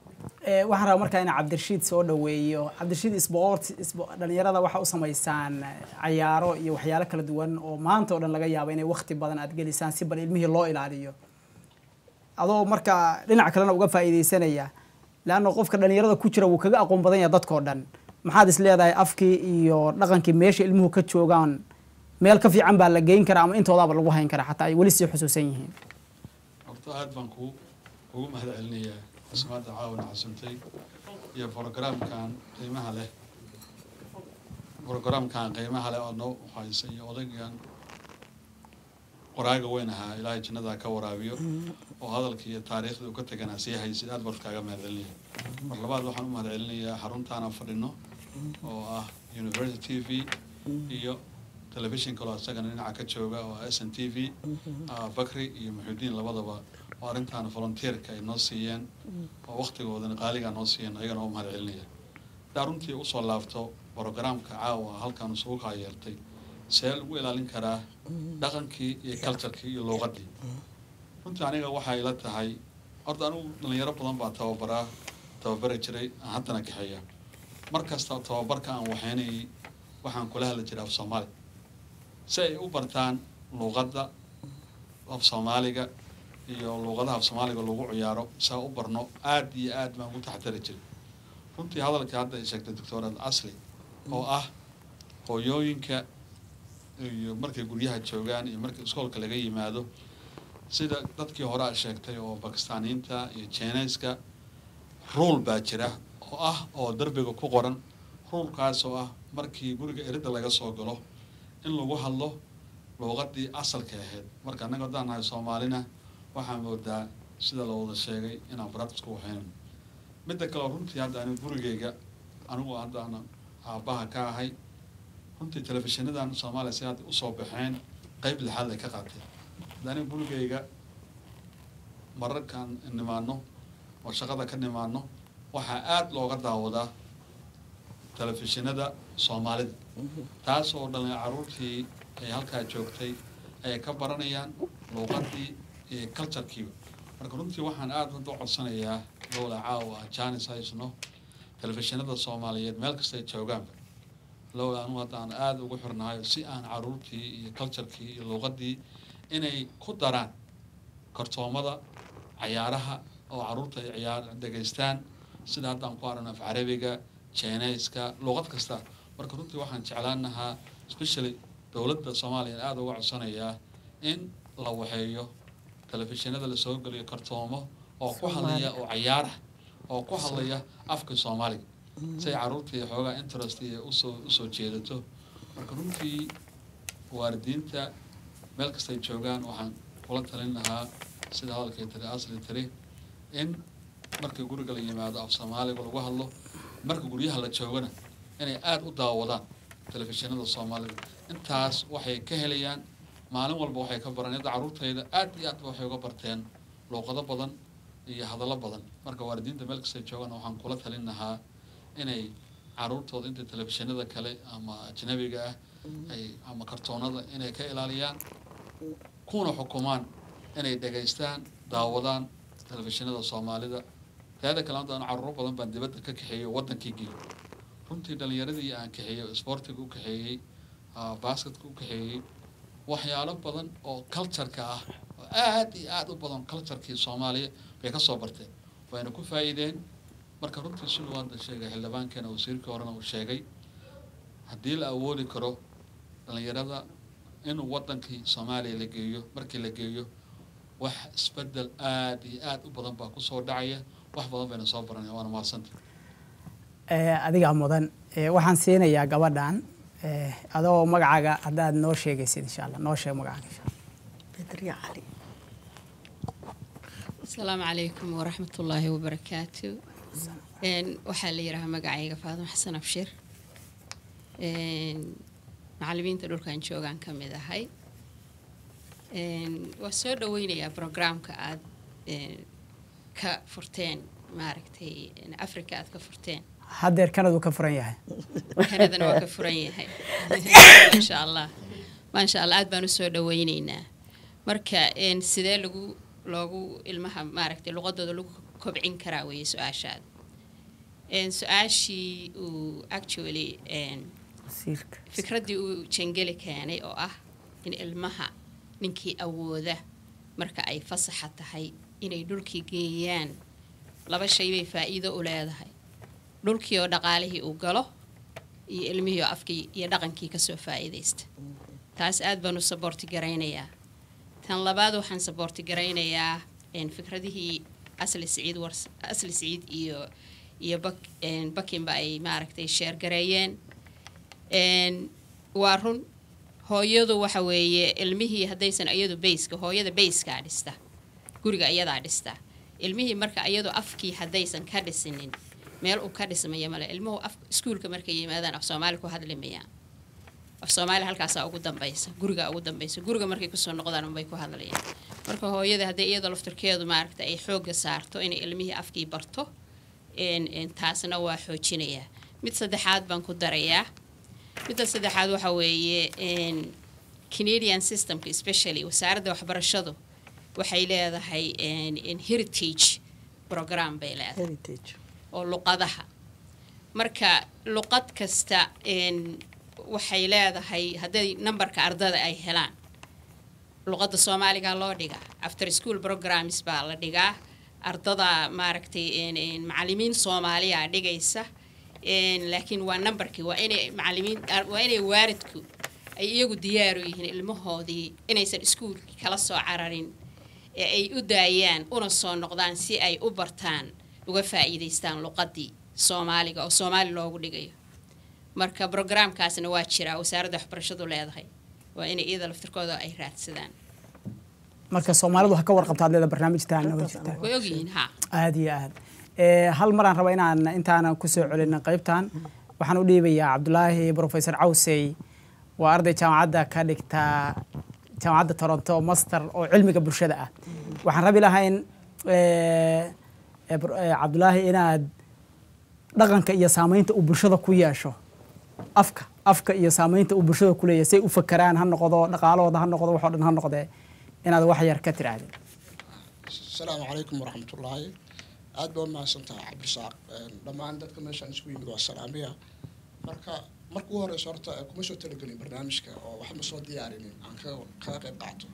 Speaker 1: Ee, waxaan rabaa markaa inaan cabdirashiid soo dhaweeyo cabdirashiid sport isbo- dhalinyarada waxaa u samaysaan eh, cayaaro iyo waxyaalo kala duwan oo maanta oo dhan laga yaabo inay waqti badan aad gelisaan si bal ilmihii loo ilaaliyo adoo markaa dhinac kalena uga faa'iidaysanaya leanna qofka dhalinyarada ku jira wuu kaga aqoon badan yahay dadkoo dhan maxaad is leedahay afkii iyo dhaqankii meesha ilmuhu ka joogaan meel ka fiican baa la geyn karaa ama intoodaaba lagu hayn karaa xataa ay weli sii xusuusan yihiin
Speaker 6: horta aad baan ku ugu mahad celinayaa cusmaadda caawina xasuntay iyo brogaraamkan qiimaha leh brogaraamkan qiimaha leh oo noo haysa iyo odaygan qoraaga weyn ahaa ilaahay jannadaa ka waraabiyo oo hadalkii iyo taariikhdii uu ka teganaa sii haysid aad baan kaaga mahad celinaya mar labaad waxaan u mahad celinayaa xaruntaan aan fadhino oo ah university t v iyo telefishin kaloo isagana dhinaca ka jooga oo s n t v ah, bakri iyo muxuudiin labadaba oo arrintan volunteerka ay noo siiyeen oo waktigoodana qaaligaa noo siiyeen ayagana oo mahad celinaya hadaa runtii usoo laabto brogaraamka caawa halkan isugu kaayeertay see lagu ilaalin karaa dhaqankii iyo culturekii iyo luuqadii runtii aniga waxay ila tahay horta anigu dhalinyaro badan baa tababaraa tababari jiray aan haddana kaxeeya mar kasta tababarka aan waxaynayay waxaan kula hadli jiray af soomaali si ay u bartaan luuqadda af soomaaliga iyo luuqadaha af soomaaliga lagu ciyaaro saa u barno aad iyo aad baan ugu taxtari jiray runtii hadalkii hadda ay sheegtay doctorad asli oo ah hooyooyinka iyo markay guryaha joogaan iyo markii iskoolka laga yimaado sida dadkii hore a sheegtay oo bakistaaniyiinta iyo jeeneyska ruul baa jira oo ah oo derbiga ku qoran ruulkaas oo ah markii guriga eridda laga soo galo in lagu hadlo luuqadii asalka ahayd marka annaga haddaan nahay soomaalina waxaan moodaa sida la wada sheegay inaan baraadisku waxaynan midda kale runtii hadda anigu gurigeyga anigu haddaan aabbaha ka ahay runtii telefishinadan soomaaliya si hadda usoo baxeen qeyb lixaad ay ka qaatay hadda aniga gurigeyga mararkaan nimaano oo shaqada ka nimaano waxaa aada looga daawadaa telefishinada soomaalida taas oo dhalin caruurtii ay halkaa joogtay ay ka baranayaan luuqadii iyo culturekiiba marka runtii waxaan aada hadda u codsanayaa lowla caawa janis haysno telefishinada soomaaliyeed meel kasta ay joogaanba lowla anu hadda aan aada ugu xirnahay si aan caruurtii iyo culturekii iyo luuqadii inay ku daraan kartoomada cayaaraha oo caruurta ay ciyaar dhegaystaan sida haddaan ku aragno af carabiga jeenayska luuqad kasta marka runtii waxaan jeclaan lahaa especially dowladda soomaaliya aada uga codsanayaa in la waxeeyo telefishinada lasoo geliyo kartoomo oo ku hadlaya oo cayaarah oo ku hadlaya afka soomaaliga si ay caruurtii xoogaa interest iyo usoo usoo jeedato marka runtii waalidiinta meel kastay joogaan waxaan kula talin lahaa sida hadalkay tiri asli tiri in markii guriga la yimaado af soomaaliga lagu hadlo marka guryaha la joogana inay aada u daawadaan telefishinada soomaalida intaas waxay ka helayaan maalin walba waxay ka baran yadda caruurtayda aad iyo aad waxay uga barteen luuqado badan iyo hadallo badan marka waalidiinta meel kastay joogaan waxaan kula talin lahaa inay caruurtooda inta telefishinada kale ama ajnabiga ah ay ama kartoonada inay ka ilaaliyaan kuna xukumaan inay dhegaystaan daawadaan telefishinada soomaalida teeda kale hadda anu caruuro badan baan dibadda ka kaxeeyey oo waddankii geeyey runtii dhalinyaradii aan kaxeeyey sportiga u kaxeeyey basketka u kaxeeyey waxyaalo badan oo cultureka ah oo aad iyo aad u badan culturekii soomaaliya bay ka soo barteen wayna ku faa'iideen marka runtii siduu hadda sheegay xildhibaankeena wasiirkii horena uu sheegay haddii la awoodi karo dhalinyarada inuu waddankii soomaaliya la geeyo markii la geeyo wax isbedel aad iyo aad u badan baa kusoo dhacaya wax badan bayna soo baranaya waana mahadsanta
Speaker 1: adigaa mudan waxaan siinayaa gabadhan adoo magacaaga haddaad noo sheegaysid insha allah noo sheeg magacaaga insha allah
Speaker 2: bedriya cali
Speaker 7: asalaamu calaykum waraxmat ullaahi wabarakaatu waxaa la yidhahaa magacayga faadimo xasan abshir macallimiinta dhulkan joogaan ka mid ahay waa soo dhaweynayaa brograamka aad ka furteen maaragtay africa aad ka furteen
Speaker 1: haddeer kanadu ka furan yahay
Speaker 7: kanadana waa ka furan yahay maasha allah maasha allah aad baan usoo dhaweyneynaa marka sidee lagu loogu ilmaha maaragtay luqadooda lagu kobcin karaa weeye su-aashaada su-aashii uu actually
Speaker 1: wasiirka
Speaker 7: fikraddii uu jangeli keenay oo ah in ilmaha ninkii awooda marka ay fasaxa tahay inay dhulkii geeyaan laba shay bay faa'iido u leedahay dhulkii oo dhaqaalihii uu galo iyo ilmihii oo afkii iyo dhaqankii kasoo faa'iidaysta taas aad baan u saboorti garaynayaa tan labaad waxaan saboorti garaynayaa fikradihii asli siciid wars asli siciid iyo iyo bak bakinba ay maaragtay sheergareeyeen waa run hooyadu waxa weeye ilmihii haddaysan iyadu bayska hooyada bayskaa dhista guriga iyadaa dhista ilmihii marka iyadu afkii haddaysan ka dhisinin meel uu ka dhismaya male ilmuhu af iskuulka markay yimaadaan af soomaali ku hadli mayaan af soomaali halkaasaa ugu dambaysa guriga ugu dambaysa guriga markay kusoo noqdaan unbay ku hadlayaan marka hooyada haddii iyada laftirkeedu maaragta ay xoogga saarto inay ilmihii afkii barto taasna waa xoojinayaa mid saddexaad baan ku darayaa midda saddexaad waxa weeye canadian systemka especially wasaaradda waxbarashadu waxay leedahay heritage program bay leedahay
Speaker 2: heritage
Speaker 7: oo luqadaha marka luqad kasta waxay leedahay hadday numberka ardada ay helaan luqadda soomaaliga loo dhigaa after school programs baa la dhigaa ardada maaragtay macalimiin soomaaliya dhigaysa laakiin waa numberkii waa inay macalimiin waa inay waaridku ay iyagu diyaaru yihiin ilmahoodii inaysan iskuulkii kala soo cararin ee ay u daayaan una soo noqdaan si ay u bartaan uga faa'iidaystaan luqadii soomaaliga oo soomaali loogu dhigayo marka brograamkaasna waa jiraa wasaaradda waxbarashadu leedahay waa inay iyada laftirkooda ay raadsadaan
Speaker 1: marka soomaalidu ha ka warqabta adleeda barnaamijtaana way jirtaa
Speaker 7: way ogyihiin ha
Speaker 1: aada iyo aad hal maraan raba inaan intaanan kusoo celin qaybtan waxaan u dhiibayaa cabdulaahi professor cawsey waa arday jaamacadda ka dhigta jaamacadda toronto master oo cilmiga bulshada ah waxaan rabi lahayn cabdulaahi inaad dhaqanka iyo saamaynta uu bulshada ku yeesho afka afka iyo saamaynta uu bulshada ku leeyahay say u fakeraan ha noqdo dhaqaalahooda ha noqdo waxoo dhan ha noqdee inaad wax yar ka tirahdid
Speaker 8: asalaamu calaykum waraxmatullaahi aad baa umahadsan tahay cabdisaaq dhammaan dadka meeshaan isugu yimid waa salaamiya marka marka ugu horeysa horta kuma soo talagelin barnaamijka oo wax ma soo diyaarinin aan kaga kaga qayb qaato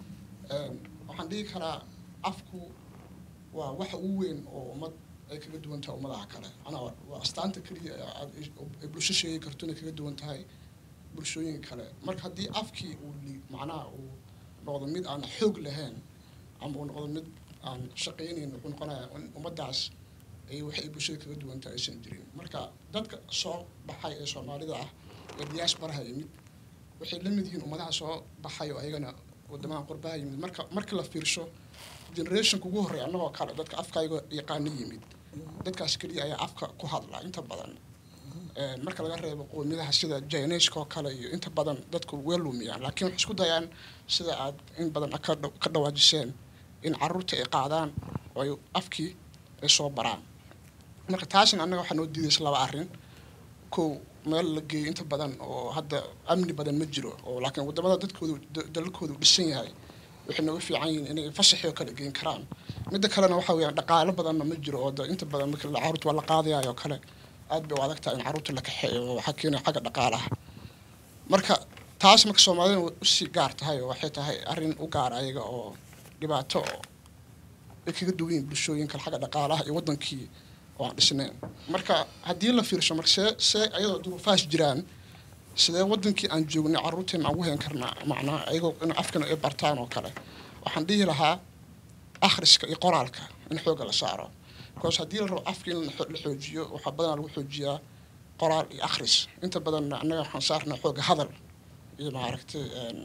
Speaker 8: waxaan dhihi karaa afku waa waxa ugu weyn oo ummad ay kaga duwan tahay ummadaha kale anaa waa astaanta keliya ay bulsho sheegi karto inay kaga duwan tahay bulshooyinka kale marka haddii afkii uu macnaha uu noqdo mid aan xoog lahayn ama uu noqdo mid aan shaqaynayn wuxuu noqonaya in ummaddaas ay waxay bulshada kaga duwan tahay aysan jirin marka dadka soo baxay ee soomaalida ah ee diasporaha yimid waxay la mid yihiin ummadaha soo baxay oo ayagana wadamaha qurbaha yimid marka markii la fiirsho generationka ugu horreeya annagoo kale dadka afkayga yaqaano yimid dadkaas keliya ayaa afka ku hadla inta badan marka laga reebo qowmiyadaha sida jaineska oo kale iyo inta badan dadku way lumiyaan laakiin waxay isku dayaan sida aad in badan ka dhawaajiseen in caruurta ay qaadaan oo ay afkii ay soo baraan marka taasina annaga waxaa noo diidaysa laba arrin kow meel la geeyo inta badan oo hadda amni badan ma jiro oo laakiin wadamada dadkoodu dalalkoodu dhisan yahay waxay nooga fiican yihiin inay fasaxii oo kale geen karaan midda kalena waxa weeyaan dhaqaalo badanna ma jiro oo inta badan marka caruurta waa la qaadayayo kale aad bay u adag tahay in caruurta la kaxeeyo oo waxaa keenaya xagga dhaqaalaha marka taas marka soomaalida usii gaar tahay oo waxay tahay arrin u gaar ayaga oo dhibaato oo ay kaga duwan yihiin bulshooyin kale xagga dhaqaalaha iyo waddankii oo aan dhisnayn marka haddii la fiirsho marka see see ayadoo duruufahaas jiraan sidee wadankii aan joognay caruurteena aan ugu hayn karnaa macnaha ayagoo in afkana ay bartaan oo kale waxaan dhihi lahaa akhriska iyo qoraalka in xoogga la saaro because haddii la rabo afka in la xoojiyo waxaa badanaa lagu xoojiyaa qoraal iyo akhris inta badanna annaga waxaan saarnaa xoogga hadal iyo maaragtay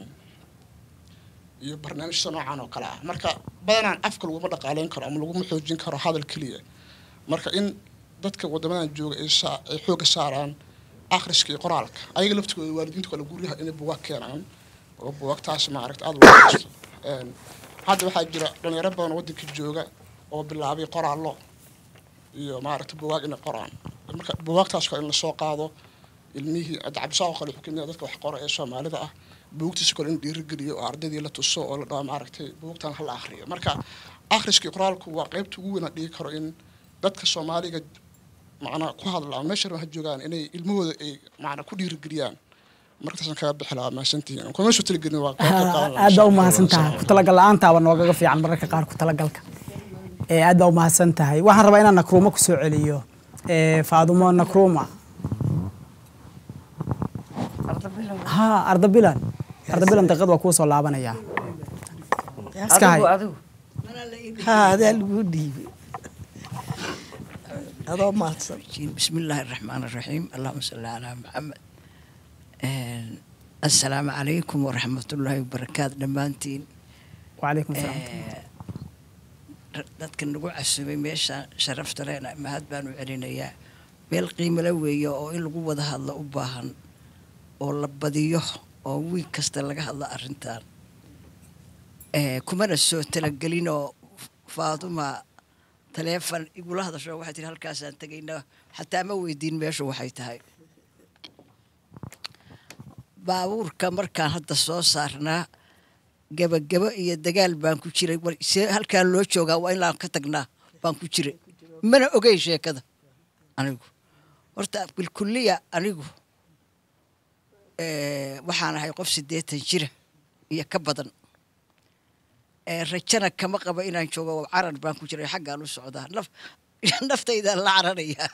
Speaker 8: iyo barnaamijyada noocan oo kale ah marka badanaan afka laguma dhaqaaleyn karo ama laguma xoojin karo hadal keliya marka in dadka wadamadan jooga ay xoogga saaraan akhriska iyo qoraalka ayaga laftigooda waalidiinta kale guryaha inay bugaag keenaan oo bugaagtaas maaragta aada loo haysto hadda waxaa jira dhalinyaro badan oo waddanka jooga oo bilaabay qoraallo iyo maaragta bugaag inay qoraan marka bugaagtaas kale in lasoo qaado ilmihii cabdisaaqo kale wuxuu kamid dadka wax qora ee soomaalida ah buugtiisa kale in dhiirigeliyo oo ardaydii la tuso oo la dhaho maaragtay buugtan hala akhriyo marka akhriska iyo qoraalku waa qaybta ugu weyn aan dhigi karo in dadka soomaaliga macnaa ku hadla ama meesha ha joogaan inay ilmahooda ay macnaa ku dhiirigeliyaan markaasaan kaga bixi lahaa mahadsantihiin kuma soo talagelin waa
Speaker 1: aad baa u mahadsan tahay ku talagal la-aantaaba noogaga fiican mararka qaar ku talagalka aad baa u mahadsan tahay waxaan rabaa inaan nakruuma ku soo celiyo faadumo nakruuma ha ardabilan ardabilan daqiiqad waa kuu soo laabanayaa iska hay
Speaker 3: adigu
Speaker 2: haa adaa lagu dhiibay adoo mahadsan
Speaker 3: بسم الله الرحمن الرحيم اللهم صل على محمد السلام عليكم ورحمة الله وبركاته دمانتين
Speaker 1: وعليكم السلام
Speaker 3: dadka nagu casubay meesha sharafta leena mahad baanu celinayaa meel qiimo la weeye oo in lagu wada hadlo u baahan oo la badiyo oo wiig kasta laga hadlo arrintan kumana soo talagelinoo faaduma taleefon igula hadasho waxay tihi halkaasaan tegaynaa xataa ma weydiin meeshu waxay tahay baabuurka markaan hadda soo saarnaa gebagebo iyo dagaal baan ku jiray war see halkaan loo joogaa waa inaan ka tagnaa baan ku jiray mana ogey sheekada anigu horta bilkuliya anigu waxaan ahay qof siddeetan jira iyo ka badan rajana kama qabo inaan joogo carar baan ku jiray xaggaan u socdaa naf naftaydaan la cararayaa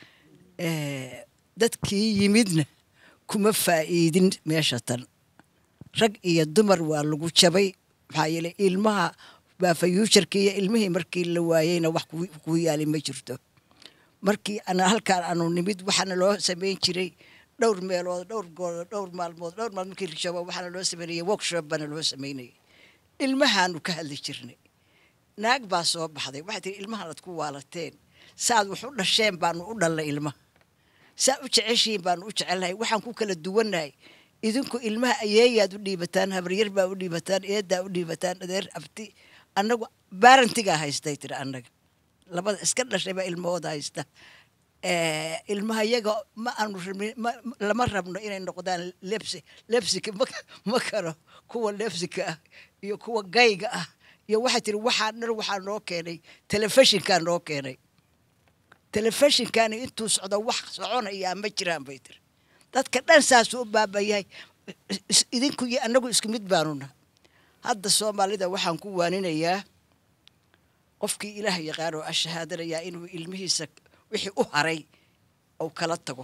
Speaker 3: dadkii yimidna kuma faa'iidin meesha tan rag iyo dumar waa lagu jabay maxaa yeelay ilmaha baa fayuusharkii iyo ilmihii markii la waayeyna wax kuu yaali ma jirto markii ana halkaan aanu nimid waxaana loo samayn jiray dhowr meelood dhowr goolood dhowr maalmood dhowr maalmood markii la jabo waxaana loo samaynayay workshop baana loo samaynayay ilmahaanu ka hadli jirnay naag baa soo baxday waxay tihi ilmahaanad ku waalateen saaad wax u dhasheen baanu u dhallay ilmaha saa u jeceshiin baanu u jecelnahay waxaan ku kala duwannahay idinku ilmaha ayeeyaad u dhiibataan habaryar baa u dhiibataan eedaa u dhiibataan adeer abti annagu baarantigaa haystay tiri annaga labada iska dhashay baa ilmahooda haysta Eh, ilmaha yaga ma aanu rabnin ma- ma- lama rabno inay noqdaan lebsi lebsika ma ma karo kuwa lebsika ah iyo kuwa gayga ah iyo waxay tiri waxaa dhan waxaa noo keenay telefishinkaa noo keenay telefishinkaani intuu socdo wax soconayaa ma jiraan bay tiri dadka dhan saasuu u baabayahay is- idinku iyo annagu isku mid baanuna hadda soomaalida waxaan ku waaninayaa qofkii ilaah yaqaan oo ashahaadanayaa inuu ilmihiisa wixii u haray ou kala tago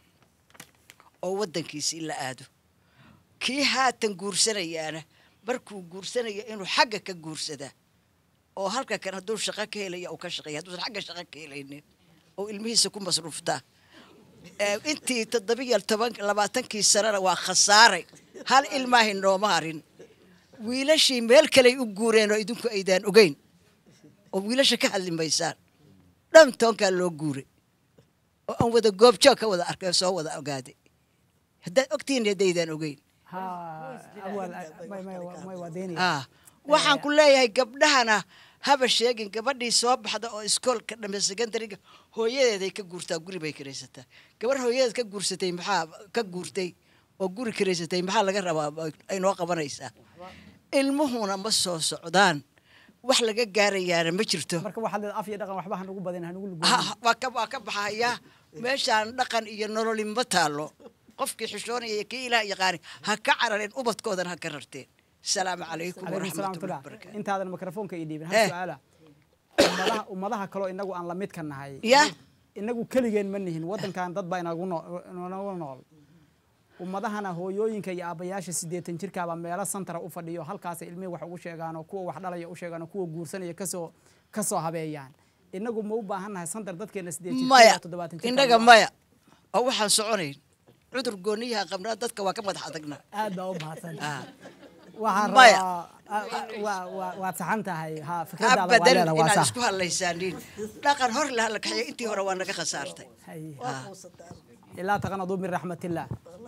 Speaker 3: oo waddankiisii la aado kii haatan guursanayaana markuu guursanaya inuu xagga ka guursadaa oo halka kan hadduu shaqo ka helaya uu ka shaqeeya hadduusan xagga shaqo ka helaynin oo ilmihiisa ku masruuftaa Eh, intii toddobiyo toban labaatankii sanana waa khasaaray hal ilmaahi nooma harin wiilashii meel kaley u guureen oo idinku aydaan ogeyn oo wiilasha ka hadli maysaan dhan toonkaa loo guuray oo aan wada goobjoog ka wada arkay oo soo wada ogaaday haddaad ogtihiin haddaydaan ogeyn
Speaker 1: ha awal may may may waa deynaya
Speaker 3: ah waxaan ku leeyahay gabdhahana haba sheegin gabadhii soo baxda oo iskoolka dhame secondariga hooyadeeday ka guurtaa guri bay kiraysataa gabar hooyadeed ka guursatay maxaa ka guurtay oo guri kiraysatay maxaa laga rabaa ay noo qabanaysaa ilmuhuna ma soo socdaan wax laga gaarayaana ma jirto
Speaker 1: marka waxaad leedahay af iyo dhaqan waxba hanugu badin hanugu
Speaker 3: Ha-
Speaker 1: lugoyn
Speaker 3: ha- waa ka waa ka baxayaa meeshaan dhaqan iyo nololi ma taalo qofkii xishoonaya iyo kii ilaah yaqaani ha ka carareen ubadkoodana ha ka rarteen asalaamu calaykum
Speaker 1: calaykum salaam
Speaker 3: waraxmatullahi
Speaker 1: tula
Speaker 3: wabarakaatu
Speaker 1: intaadan mikrofoonka ii dhiibin
Speaker 3: Eh.
Speaker 1: hal su-aala ummadaha ummadaha kaloo inagu aan la midka nahay
Speaker 3: Ya.
Speaker 1: inagu keligeen ma nihin waddankan dad baa inagu noo- inagu nool ummadahana hooyooyinka iyo aabbayaasha siddeetan jirkaaba meelo santara u fadhiyo halkaasay ilmihii wax ugu sheegaan oo kuwa wax dhalaya u sheegaan oo kuwa guursanaya kasoo kasoo habeeyaan inagu ma u baahan nahay santar dadkeena siddeed jirka
Speaker 3: maya
Speaker 1: iyo toddobaatan jirka
Speaker 3: innaga maya oo waxaan soconayn cudur gooniyaha qabnaa dadka waa ka madax adagna
Speaker 1: aad baa u mahadsan
Speaker 3: Ah.
Speaker 1: waxaan
Speaker 3: Maya.
Speaker 1: rabaa ah, ah, waa- waa- waad saxan tahay ha fikradaada waa
Speaker 3: abadan
Speaker 1: leeda waa
Speaker 3: inaad
Speaker 1: sax
Speaker 3: isku hadlaysaanin dhaqan hor laha la kaxeeya intii hore waa naga khasaartay
Speaker 1: Haye.
Speaker 3: Ah.
Speaker 1: ilaa taqanaduu min raxmatillah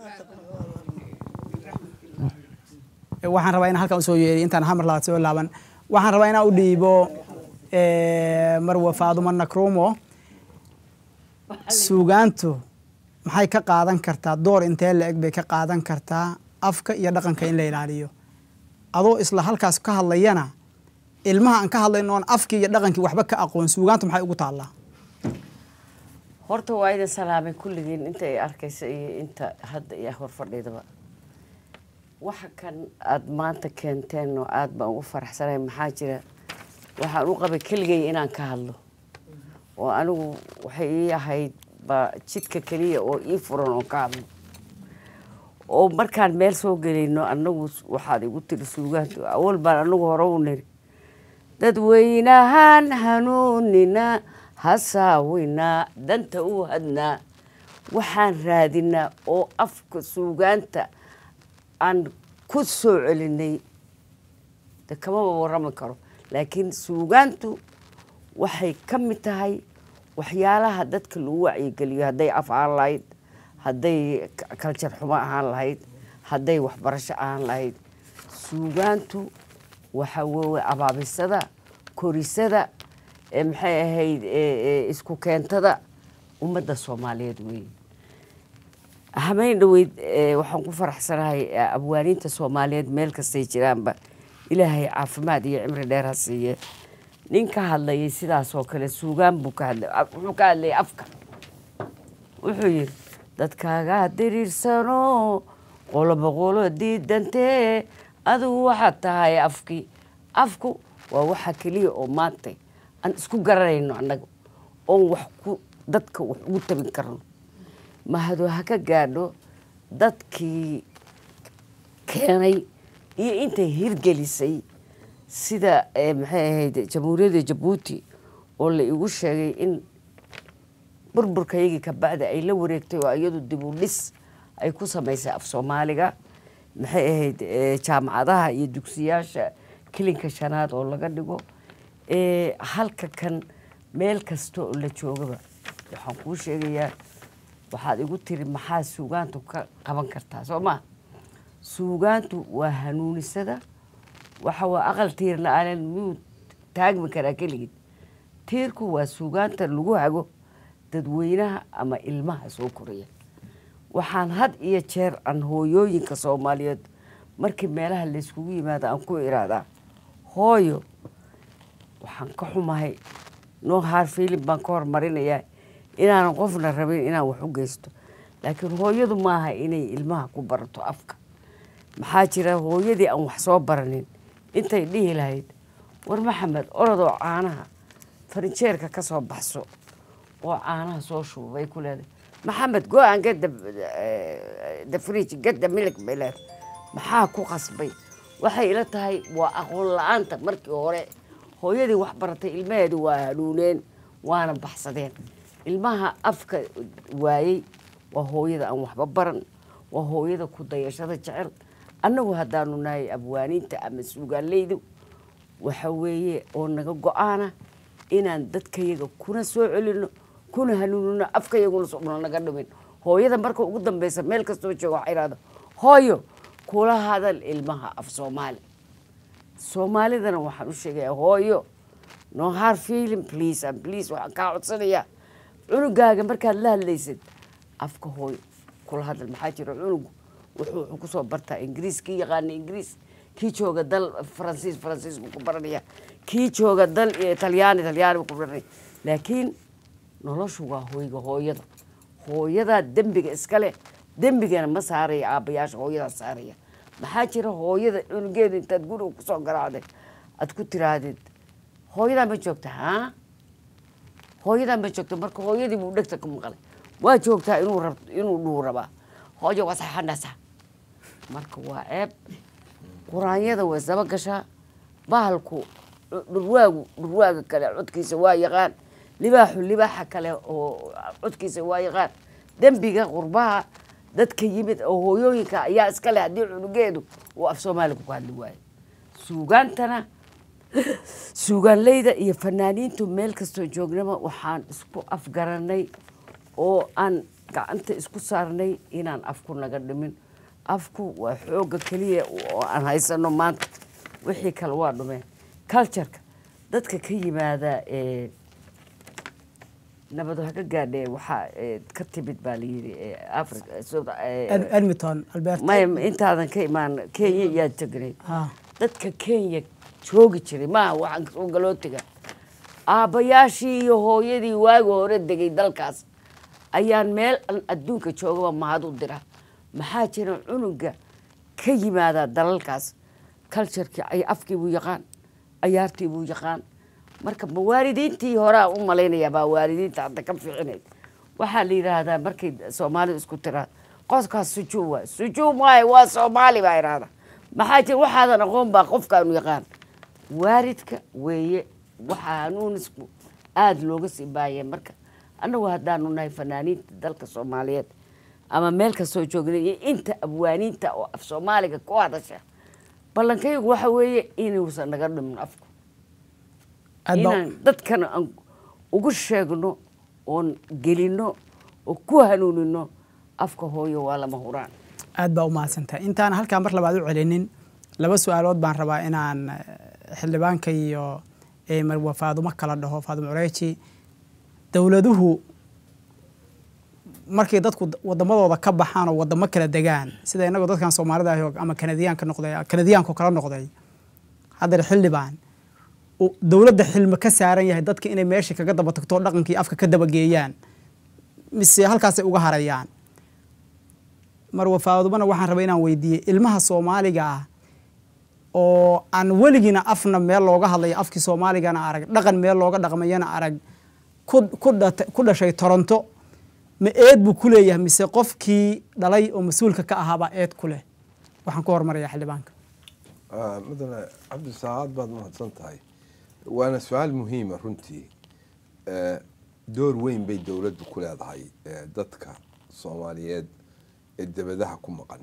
Speaker 1: Eh, waxaan rabaa inaan halkan usoo yeeriyo intaan hamar labaad soo laaban waxaan rabaa inaan u dhiibo eh, marwa faaduma nakrumo suugaantu maxay ka qaadan kartaa door intee la eg bay ka qaadan kartaa afka iyo dhaqanka in la ilaaliyo adoo isla halkaas ka hadlayana ilmaha aan ka hadlayno oon afkii iyo dhaqankii waxba ka aqoon suugaantu maxay ugu taallaa
Speaker 9: horta waa idin salaamay kulligiin inta ay arkaysa iyo inta hadda iyo hor fadhiidaba waxa kan aada maanta keenteen oo aada baan ugu faraxsanahay maxaa jira waxaan u qabay keligay inaan ka hadlo oo anigu waxay ii ahayd ba jidka keliya oo ii furan oo ka hadlo oo markaan meel soo gelayno annagu waxaad igu tiri suugaantu awal baan anagu hore u niri dadweynahaan hanuunina hasaawinaa danta u hadnaa waxaan raadinaa oo afka suugaanta aan ku soo celinay de kamaba warrami karo laakiin suugaantu waxay ka mid tahay waxyaalaha dadka lagu wacyigeliyo hadday af ahaan lahayd hadday k- kaljar xumo ahaan lahayd hadday waxbarasho ahaan lahayd suugaantu waxa weeye abaabisada korisada ee maxay ahayd ee- ee isku keentada ummadda soomaaliyeed weeye habeyn dhaweyd ee, waxaan ku faraxsanahay ee, abwaaniinta soomaaliyeed meel kastay jiraanba ilaahay caafimaad iyo cimri dheer ha siiye nin ka hadlayay sidaas oo kale suugaan buu ka hadlay af- wuxuu ka hadlayay afka wuxuu yidhi dadkaagaa diriirsano qoloba qolo diidantee adigu waxaad tahay afkii afku waa waxa keliya oo maanta aan isku garanayno annaga oon wax ku dadka wax ugu tabin karno mahado ha ka gaadho dadkii keenay iyo intay hirgelisay sida eh, maxay ahayd jamhuuriyadda jabuuti oo la igu sheegay in burburkayagii ka bacda ay la wareegtay oo iyadu dib u dhis ay ku samaysay af soomaaliga maxay ahayd eh, jaamacadaha iyo dugsiyaasha kilinka shanaad oo laga dhigo Eh, halka kan meel kasta oo la joogaba waxaan kuu sheegayaa waxaad igu tiri maxaa suugaantu ka qaban kartaa soo ma suugaantu waa hanuunisada waxa waa aqal tiir la-aanan miyuu taagmi karaa keligid tiirku waa suugaanta lagu hago dadweynaha ama ilmaha soo koraya waxaan had iyo jeer aan hooyooyinka soomaaliyeed markii meelaha layskugu yimaado aan ku iraadaa hooyo waxaan ka xumahay noo haar fiilin baan ka hormarinayaa inaanan qofna rabin inaan wax u geysto laakiin hooyadu maaha inay ilmaha ku barato afka maxaa jira hooyadii aan wax soo baranin intay dhihi lahayd war maxamed orodoo caanaha farinjeerka ka soo baxso oo caanaha soo shuba bay ku leedahay maxamed go aan get the, eh, the fridge get the milk bay leedahay maxaa ku qasbay waxay ila tahay waa aqoon la-aanta markii hore hooyadii wax baratay ilmaheedu waa hanuuneen waana baxsadeen ilmaha afka waayey waa hooyada aan waxba baran waa hooyada ku dayashada jecel annagu haddaanu nahay abwaaniinta ama suugaaleydu waxa weeye oo naga go-aana inaan dadkayaga kuna soo celino kuna hanuunino afkayaguna socno naga dhimin hooyada marka ugu dambeysa meel kastoo jooga waxay ihahda hooyo kula hadal ilmaha af soomaali soomaalidana waxaan u sheegayaa hooyo no hard feeling please and please waxaan kaa codsanayaa cunugaaga markaad la hadlaysid afka hooyo kula hadal maxaa jira cunugu wuxuu wuxuu kusoo bartaa ingiriis kii yaqaana ingiriis kii jooga dal faransiis faransiis buu ku baranaya kii jooga dal iyo talyaani talyaani buu ku baranaya laakiin noloshu waa hoyga hooyada hooyadaa dembiga iskale dembigana ma saaraya aabbayaasha hooyadaa saaraya maxaa jira hooyada cunugeeda intaad guriga kusoo garaacday aad ku tiraahdid hooyadaa ma joogta haa hooyadaa ma joogta marka hooyadii buu dhegta ku maqlay waa joogtaa inuu rab inuu dhuu rabaa hooyo waa saxanasa marka waa ceeb quraanyada way saba gashaa bahalku dhurwaagu dhurwaaga kale codkiisa waa yaqaan libaaxu libaaxa kale oo codkiisa waa yaqaan dembiga qurbaha dadka yimid oo hooyooyinka ayaa iskale haddii cunugeedu uu af soomaaliga ku hadli waayo suugaantana suugaanleyda iyo fanaaniintu meel kastoo joognaba waxaan isku afgaranay oo aan gacanta isku saarnay inaan afku naga dhimin afku waa xoogga keliya oo aan haysano maanta wixii kale waa dhumeen cultureka dadka ka yimaada ee nabad ka gaadhe waxaa ee, ka timid baa layidhi ee, africa South- ee,
Speaker 1: Ed- edmonton albert
Speaker 9: maya intaadan ka imaan kenya yaa tegnay
Speaker 1: Ha.
Speaker 9: dadka kenya joogi jiray maaha waxaan soo galootiga aabbayaashii iyo hooyadii waagi hore degay dalkaas ayaan meel aan adduunka joogaba mahad u dira maxaa jira cunuga ka yimaada dalalkaas culturekii ay afkii buu yaqaan ayaartii buu yaqaan marka ma waalidiintii horaa u malaynayaa baa waalidiinta hadda ka fiicinayd waxaa la yidhaahdaa markay soomaalidu isku tiraa qofkaas sujuu waay sujuu maayo waa soomaali baa idhaahda maxaa jira waxaadan aqoon baa qofkaanu yaqaan waalidka weeye waxaa hanuunisku aada looga sii baayay marka annagu haddaanu nahay fanaaniinta dalka soomaaliyeed ama meel kastoo joognay iyo inta abwaaniinta oo af soomaaliga ku hadasha ballankaygu waxa weeye inuusan naga dhimin afku
Speaker 1: aad baa
Speaker 9: inaan dadkana aan ugu sheegno oon gelino oo ku hanuunino afka hooyo waa lama huraan
Speaker 1: aad baa u mahadsantahay intaan halkaa mar labaad u celinin laba su-aalood baan rabaa inaan eh, xildhibaanka iyo eh, marwa faadumo kala dhaho faadumo cureeji dowladuhu markay dadku wadamadooda ka baxaan oo wadamo kala degaan sida inagoo dadkan soomaalida ahi oo ama kanadiyaanka noqday kanadiyaanku kala noqday haddana xildhibaan uu dowladda xilmi ka saaran yahay dadka inay meesha kaga daba tagto dhaqankii afka ka dabageeyaan mise halkaasay uga harayaan marwa faadumana waxaan rabay inaan weydiiyey ilmaha soomaaliga ah oo aan weligiina afna meel looga hadlayo afkii soomaaligana arag dhaqan meel looga dhaqmayana arag ku ku dhata- ku dhashay toronto ma eed buu ku leeyahay mise qofkii dhalay oo mas-uulka ka ahaabaa eed ku leh waxaan ku hormarayaa xildhibaanka
Speaker 4: Ah, mudane cabdisacaad baad mahadsan tahay waana su-aal muhiima runtii Eh, door weyn bay dowladdu ku leedahay eh, dadka soomaaliyeed ee debadaha ku maqan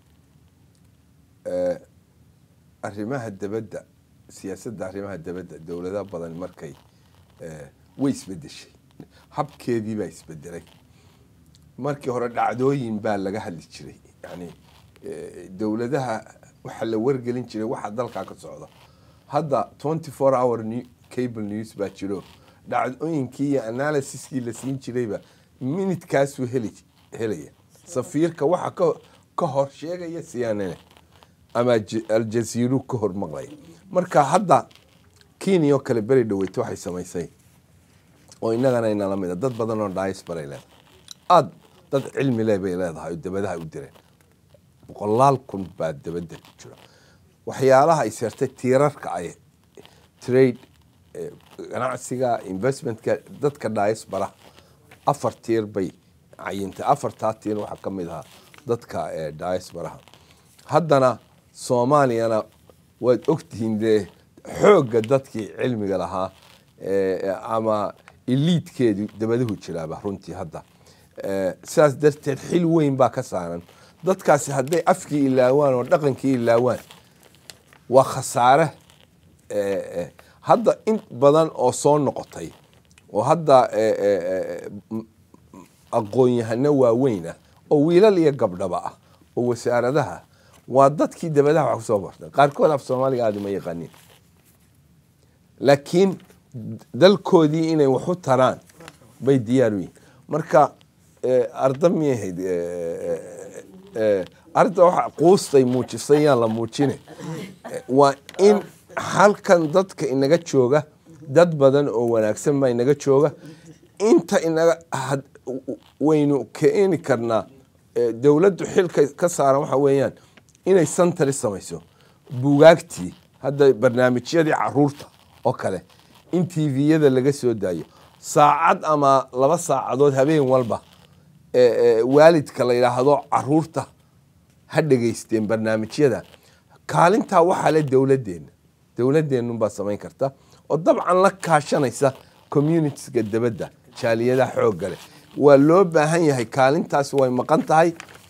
Speaker 4: Eh, arrimaha debadda siyaasadda arrimaha debadda dowlado badan markay eh, way isbedeshay habkeedii baa isbedelay markii hore dhacdooyin baa laga hadli jiray yani eh, dowladaha waxaa la wargelin jiray waxa dalkaa ka socda hadda twenty four hour new- cable news baa jiro dhacdooyinkii iyo analysiskii la siin jirayba minidkaasuu heli helaya safiirka waxa ka ka hor sheegaya cnn ama Alj- aljaziiru ka hor maqlaya marka hadda kenya oo kale beri dhaweyta waxay samaysay oo innagana inala mid a dad badan oo diasporay leedahay aad dad cilmi leh bay leedahay oo dabadaha u direen boqolaal kun baa dabada ku jira waxyaalaha ay seertay tiirarka ay trade eh, ganacsiga investmentka dadka diaspora afar tiir bay cayintay afartaa tiir waxaa ka mid ahaa dadka eh, diasporaha haddana soomaaliyana waad ogtihiin dee xoogga dadkii cilmiga lahaa eh, ama iliidkeedu dabaduhu jiraaba runtii hadda Eh, sidaas darteed xil weyn baa ka saaran dadkaasi hadday afkii ilaawaan oo dhaqankii ilaawaan waa khasaare eh, eh, hadda in badan oo soo noqotay oo hadda eh, eh, eh, m- aqoon-yahano waaweyn ah oo wiilal iyo gabdhaba ah oo wasaaradaha waa dadkii dabadaha wax kusoo bartay qaarkood af soomaaliga aada uma yaqaaniin laakiin dalkoodii inay wax u taraan bay diyaar u yihin marka eh, arda miyay ahayd eh, eh, eh, arda waxa quustay muujisay yaan la muujine Eh, waa in halkan dadka inaga jooga dad badan oo wanaagsan baa inaga jooga inta inaga had- w- waynu keeni karnaa eh, dowladdu xilka ka saaran waxa weeyaan inay santari samayso bugaagtii hadda barnaamijyadii caruurta oo kale in tviyada laga soo daayo saacad ama laba saacadood habeen walba eh, eh, waalidka la yidhaahdo caruurta ha dhegaysteen barnaamijyada kaalintaa waxaa le dowladeenna dowladeenunbaa samayn karta oo dabcan la kaashanaysa communitiska dabadda jaaliyadaha xoogga leh waa loo baahan yahay kaalintaas way maqan tahay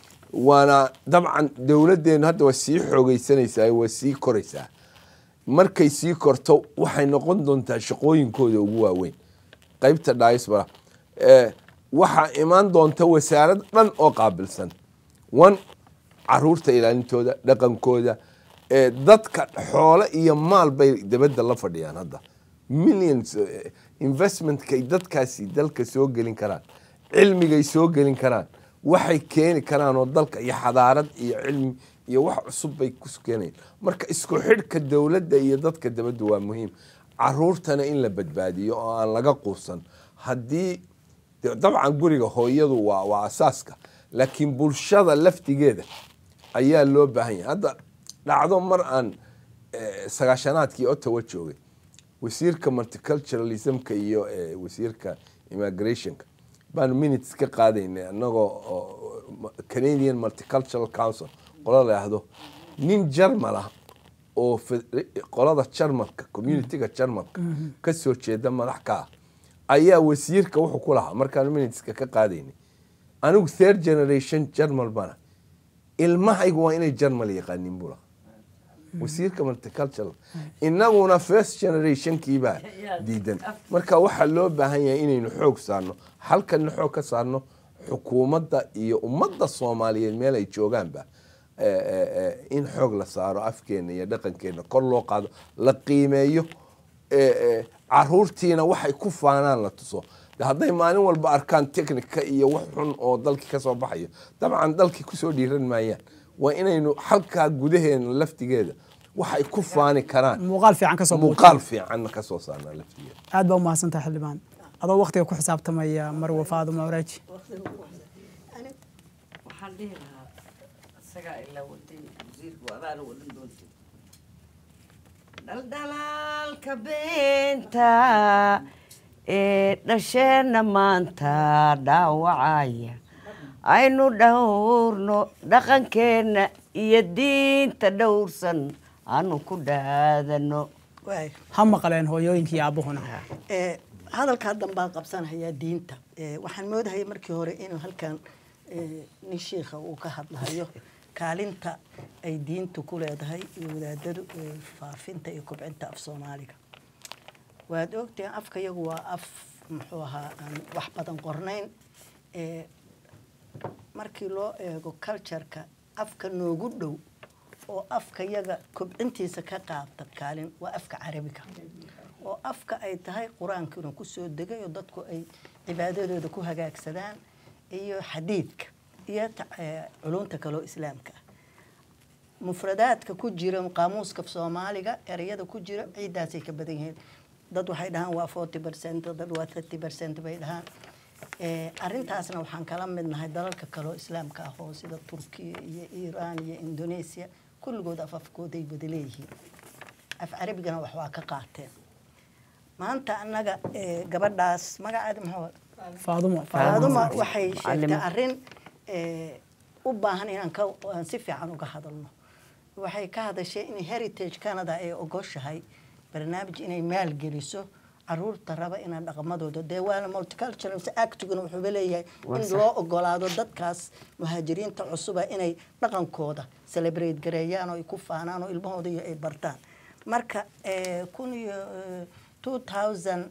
Speaker 4: waana dabcan dowladeennu hadda waa sii xoogeysanaysaa waa sii koraysaa markay sii korto waxay noqon doontaa shaqooyinkooda ugu waaweyn qaybta diaspora eh, waxaa imaan doonta wasaarad dhan oo qaabilsan one caruurta ilaalintooda dhaqankooda eh, dadka xoole iyo maal bay dabadda la fadhiyaan hadda millions eh, investmentkay dadkaasi dalka soo gelin karaan cilmigay soo gelin karaan waxay keeni karaan oo dalka iyo xadaarad iyo cilmi iyo wax cusub bay ku keenayaan marka isku xidhka dowladda iyo dadka dabadda waa muhiim caruurtana in la badbaadiyo oo aan laga quusan haddii de- dabcan guriga hooyadu waa waa asaaska laakiin bulshada laftigeeda ayaa loo baahan yahay hadda dhacdo mar aan eh, sagaashanaadkii ottawa joogay wasiirka multiculturalismka iyo eh, wasiirka immigrationka baanu minutes ka qaadaynay annagoo oo canadian multicultural council qola la yidhaahdo nin jarmal ah oo fed- qolada jarmalka communityga jarmalka ka soo jeeda madax ka ah ayaa wasiirka wuxuu ku lahaa markaanu minuteska ka qaadaynay anigu third generation jarmal bana ilmahaygu waa inay jarmal yaqaanin buu lahaa wasiirka multicultural inaguna first generationkiibaa diidan marka waxaa loo baahan yahay inaynu xoog saarno halkana xoog ka saarno xukuumadda iyo ummadda soomaaliyeed meel ay joogaanba eh, eh, eh, in xoog la saaro afkeena iyo dhaqankeena kor loo qaado la qiimeeyo eh, eh, caruurtiina waxay ku faanaan la tuso De hadday maalin walba arkaan technica iyo wax xun oo dalkii ka soo baxayo dabcan dalkii kusoo dhiiran maayaan waa inaynu halkaa gudaheena laftigeeda waxay ku faani karaan
Speaker 1: muuqaal fiican ka soo
Speaker 4: muuqaal fiican ka soo saarnaa laftigeeda
Speaker 1: aad baa umahadsantahay xildhibaan adoo waktiga ku xisaabtamaya marwa faaduma waraaji
Speaker 9: waxaan dhihi lahaa isagaa ilaa watay wasiirku adaana wadan doonta dhaldhalaalka beenta ee dhasheenna maanta dhaawacaya aynu dhowrno dhaqankeenna iyo diinta dhowrsan aanu ku dhaadano
Speaker 2: waay
Speaker 1: ha maqleen hooyooyinkii aabuhuna
Speaker 2: ee hadalkaa dambaan qabsanayaa diinta ee waxaan moodahaya markii hore inuu halkan ee, nin shiikha uu ka hadlahayo kaalinta ay diintu ku leedahay iyo wadaadadu ee, faafinta iyo kobcinta af soomaaliga waad ogtahay afka yagu waa af muxuu ahaa aan wax badan qornayn ee markii loo eego cultureka afka noogu dhow oo afka yaga kobcintiisa ka qaabta kaalin waa afka carabiga oo afka ay tahay qur-aankiina kusoo degay oo dadku ay cibaadadooda ku hagaagsadaan iyo xadiidka iyo ta- eh, culunta kaloo islaamka ah mufradaadka ku jira qaamuuska soomaaliga ereyada ku jira ciiddaasay ka badan yihiin dad waxay dhahaan waa forty percent dad waa thirty percent bay dhahaan Eh, arrintaasna waxaan kala mid nahay dalalka kaloo islaamka ah oo sida turkiya iyo iiraan iyo indonesia kulligood af afkooday wada leeyihiin af carabigana wax waa ka qaateen maanta annaga eh, gabadhaas magaceeda muxuu
Speaker 1: faadumo
Speaker 2: faaduma waxay sheegtay
Speaker 9: Macallimo.
Speaker 2: arrin eh, u baahan inaan ka aan si fiican uga hadalno waxay ka hadashay in heritage canada ay ogoshahay barnaamij inay maalgeliso caruurta raba inay dhaqamadooda dee waana multicultural actiguna wuxuuba leeyahay
Speaker 9: Waa
Speaker 2: in
Speaker 9: sax.
Speaker 2: loo ogolaado dadkaas muhaajiriinta cusuba inay dhaqankooda celebrate gareeyaan oo ay ku faanaan oo ilmahooda iyo ay bartaan marka eh, kun iyo eh, 2000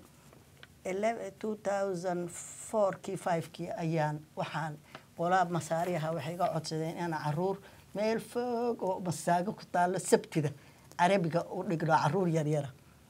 Speaker 2: 2004kii 5kii ayaan waxaan qolaa masaari ahaa waxay iga codsadeen inaan caruur meel fog oo masaago ku taalo sabtida carabiga u dhigno caruur yaryara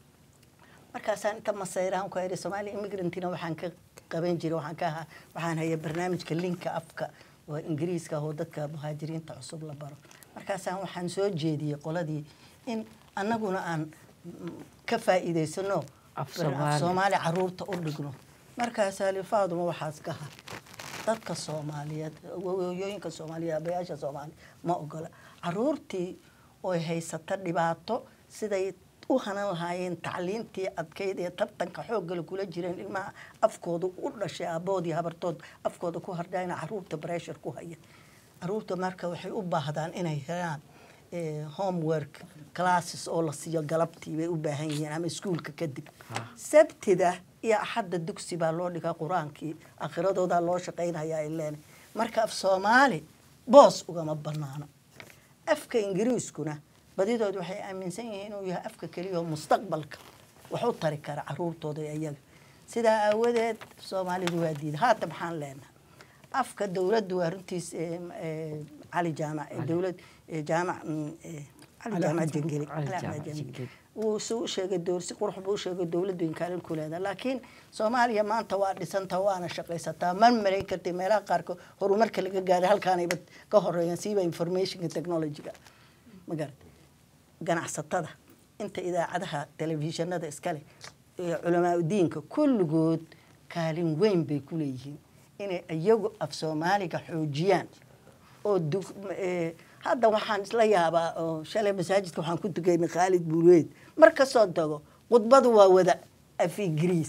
Speaker 2: markaasaan inta masayrahan ku idhi soomaali immigrantina waxaan ka qaban jiray waxaan ka ahaa waxaan hayay barnaamijka linka afka oo ingiriiska oo dadka muhaajiriinta cusub la baro markaasaan waxaan soo jeediyey qoladii in annaguna aan mm, ka faa'iidaysano
Speaker 9: Af
Speaker 2: bar-
Speaker 9: Soomaali.
Speaker 2: soomaali caruurta u dhigno markaasaa li faaduma waxaas ka ha dadka soomaaliyeed hooyooyinka soomaaliyeed abayaasha soomaaliya ma ogola caruurtii oo haysata dhibaato siday u hanan lahaayeen tacliintii adkayd ee tartanka xooggale kula jireen ilmaha afkooda u dhashay aabood iyo habartood afkooda ku hardhayna caruurta breshur ku haya caruurta marka waxay u baahdaan inay helaan eh, homework classes oo la siiyo galabtii bay u baahan yihiin ama iskuulka kadib sabtida iyo axadda dugsi baa loo dhigaa qur-aankii akhiradoodaa loo shaqaynaya ay leenahay marka af soomaali boos ugama banaano afka ingiriiskuna badidood waxay aaminsan yihiin inuu yahay afka keliya oo mustaqbalka wax u tari kara caruurtooda iyo iyaga sidaa aawadeed soomaalidu waa diida haata maxaan leenahay afka dowladdu waa runtiis eh, eh, cali jaamac eh, dowlad eh, jaamac mm, eh, cali jaamac jengeli
Speaker 9: Cali
Speaker 2: Cali
Speaker 9: Jaamac
Speaker 2: Jengeli.
Speaker 9: Jengeli.
Speaker 2: wuu si u sheegay dowr si qurux buu u sheegay dowladdu inkaalin ku leedahay laakiin soomaaliya maanta waa dhisanta waana shaqaysataa ma marayn kartay meelaha qaarkood horumarka laga gaaray halkaanayba ka horeeyaan siiba informationka technologyga ma garat ganacsatada inta idaacadaha telefishinada iskale ee culamaa udiinka kulligood kaalin weyn bay ku leeyihiin inay iyagu af soomaaliga xoojiyaan oo dug- eh, hadda waxaan isla yaabaa oo shalay masaajidka waxaan ku tukaynay khaalid buureed mar kasoo tago khudbadu waa wada af ingiriis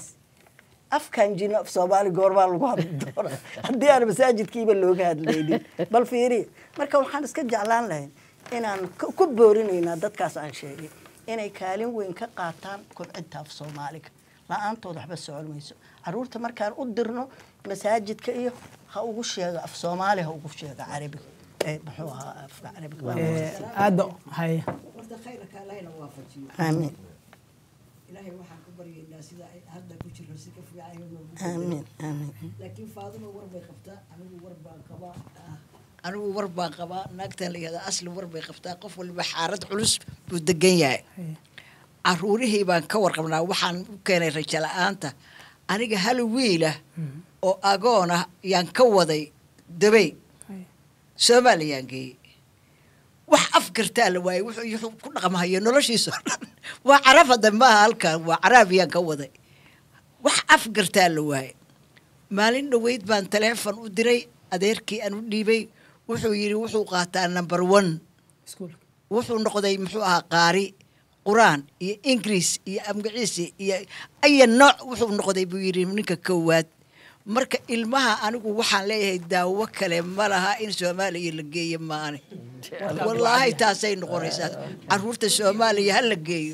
Speaker 2: afkan jino af soomaali goormaa lagu hadli doona haddii aan masaajidkiiba looga hadlaynin bal fiiri marka waxaan iska jeclaan lahayn inaan ku ku boorinaynaa dadkaas aan sheegay inay kaalin weyn ka qaataan kobcinta af soomaaliga la-aantood waxba socon mayso caruurta markaan u dirno masaajidka iyo ha ugu sheega af soomaali ha ugu sheega carabiga Eh, muxuu ahaa afka carabiga
Speaker 1: aada haya
Speaker 3: horta khayrka allahna waafajiyo
Speaker 2: aamiin
Speaker 3: ilaahay waxaan ku baryaynaa sida ay hadda ku jirno si ka fiican inuu noogu
Speaker 2: aamiin aamiin
Speaker 3: laakiin faaduma war bay qabtaa anigu war baan qabaa anigu war baan qabaa naagtan la yihahda asli war bay qabtaa qof waliba xaarad culus buu degan yahay caruurihii baan ka warqabnaa waxaan u keenay rajo la-aanta aniga hal wiila oo agoon ah yaan ka waday dabey soomaaliyaan geeyey wax afgartaa la waayey wuxuu wuxuu ku dhaqmahayo noloshiisa oo dhan waa carab hadda maaha halkan waa caraabiyaan ka waday wax afgartaa la waayey maalin dhoweyd baan taleefon u diray adeerkii aan u dhiibay wuxuu yidhi wuxuu qaataa number one
Speaker 1: iskuulka
Speaker 3: wuxuu noqday muxuu ahaa qaari qur-aan iyo ingiriis iyo amgaciisi iyo aya nooc wuxuu noqday buu yidhi ninka koowaad marka ilmaha anigu waxaan leeyahay daawo kale ma laha in soomaaliya la geeyo maane wallaahi taasay noqonaysaa caruurta soomaaliya ha la geeyo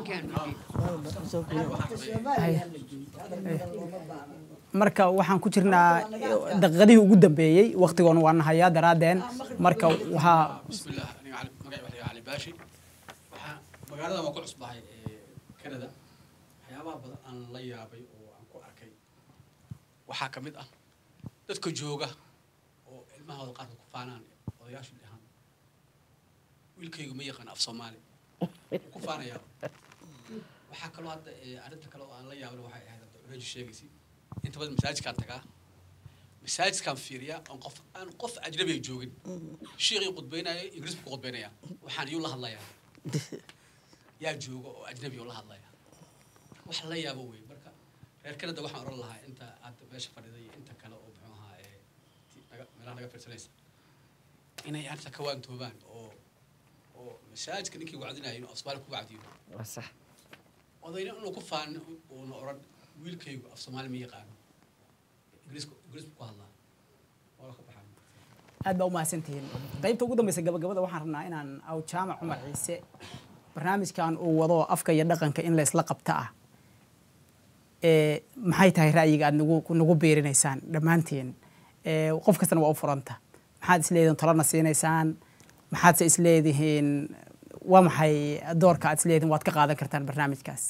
Speaker 1: marka waxaan ku jirnaa daqiiqadihii ugu dambeeyey waktigoona waa nahayaa daraadeen marka waxaa
Speaker 6: بسم الله أنا علي مقعي وحي علي باشي waxaa magaalada waan ku cusbahay ee Canada waxyaabaha badan aan la yaabay oo aan ku arkay waxaa ka mid ah dadka jooga oo ilmahooda qaarkood ku faanaan odayaashu dhahaan wiilkaygu ma yaqaan af soomaali wuu ku faanayaa
Speaker 10: waxaa kaloo hadda eh, arrinta kale oo aan la yaabin waxay ahayd hadda culeju sheegaysi inta badan masaajidkaan tagaa masaajidkaan fiiriyaa oon qof aan qof ajnabiga joogin shiiqii qudbaynaya ingiriis buu ku qudbaynaya waxaan iyuu la hadlayaa yaa jooga oo ajnabi oo la hadlaya wax la yaabo wey marka reer canada waxaan oran lahaa inta aad meesha fadhiday iyo inta kale oo muxuu ahaa ee ti- naga- meelaha naga fiirsanaysa inay arrinta ka waantoobaan oo oo masaajidka ninkii wacdinayo inuu af soomaali ku wacdiyo
Speaker 9: waa sax
Speaker 10: odayna inuu ku faanin uuna oran wiilkaygu af soomaali ma yaqaano ingiriisku ingiriisku ku hadlaa waa ka baxaan
Speaker 1: aad baa u mahadsantihiin qaybta ugu dambeysa gabagabada waxaan rabnaa inaan aw jaamac cumar ciise barnaamijkan uu wado afka iyo dhaqanka in la isla qabta ah ee maxay tahay ra'yiga aad nagu nagu beerinaysaan dhammaantiin ee qof kastana waa u furanta maxaad isleedihiin talana siinaysaan maxaadse isleedihiin waa maxay doorka aad isleedihiin waad ka qaadan kartaan barnaamijkaas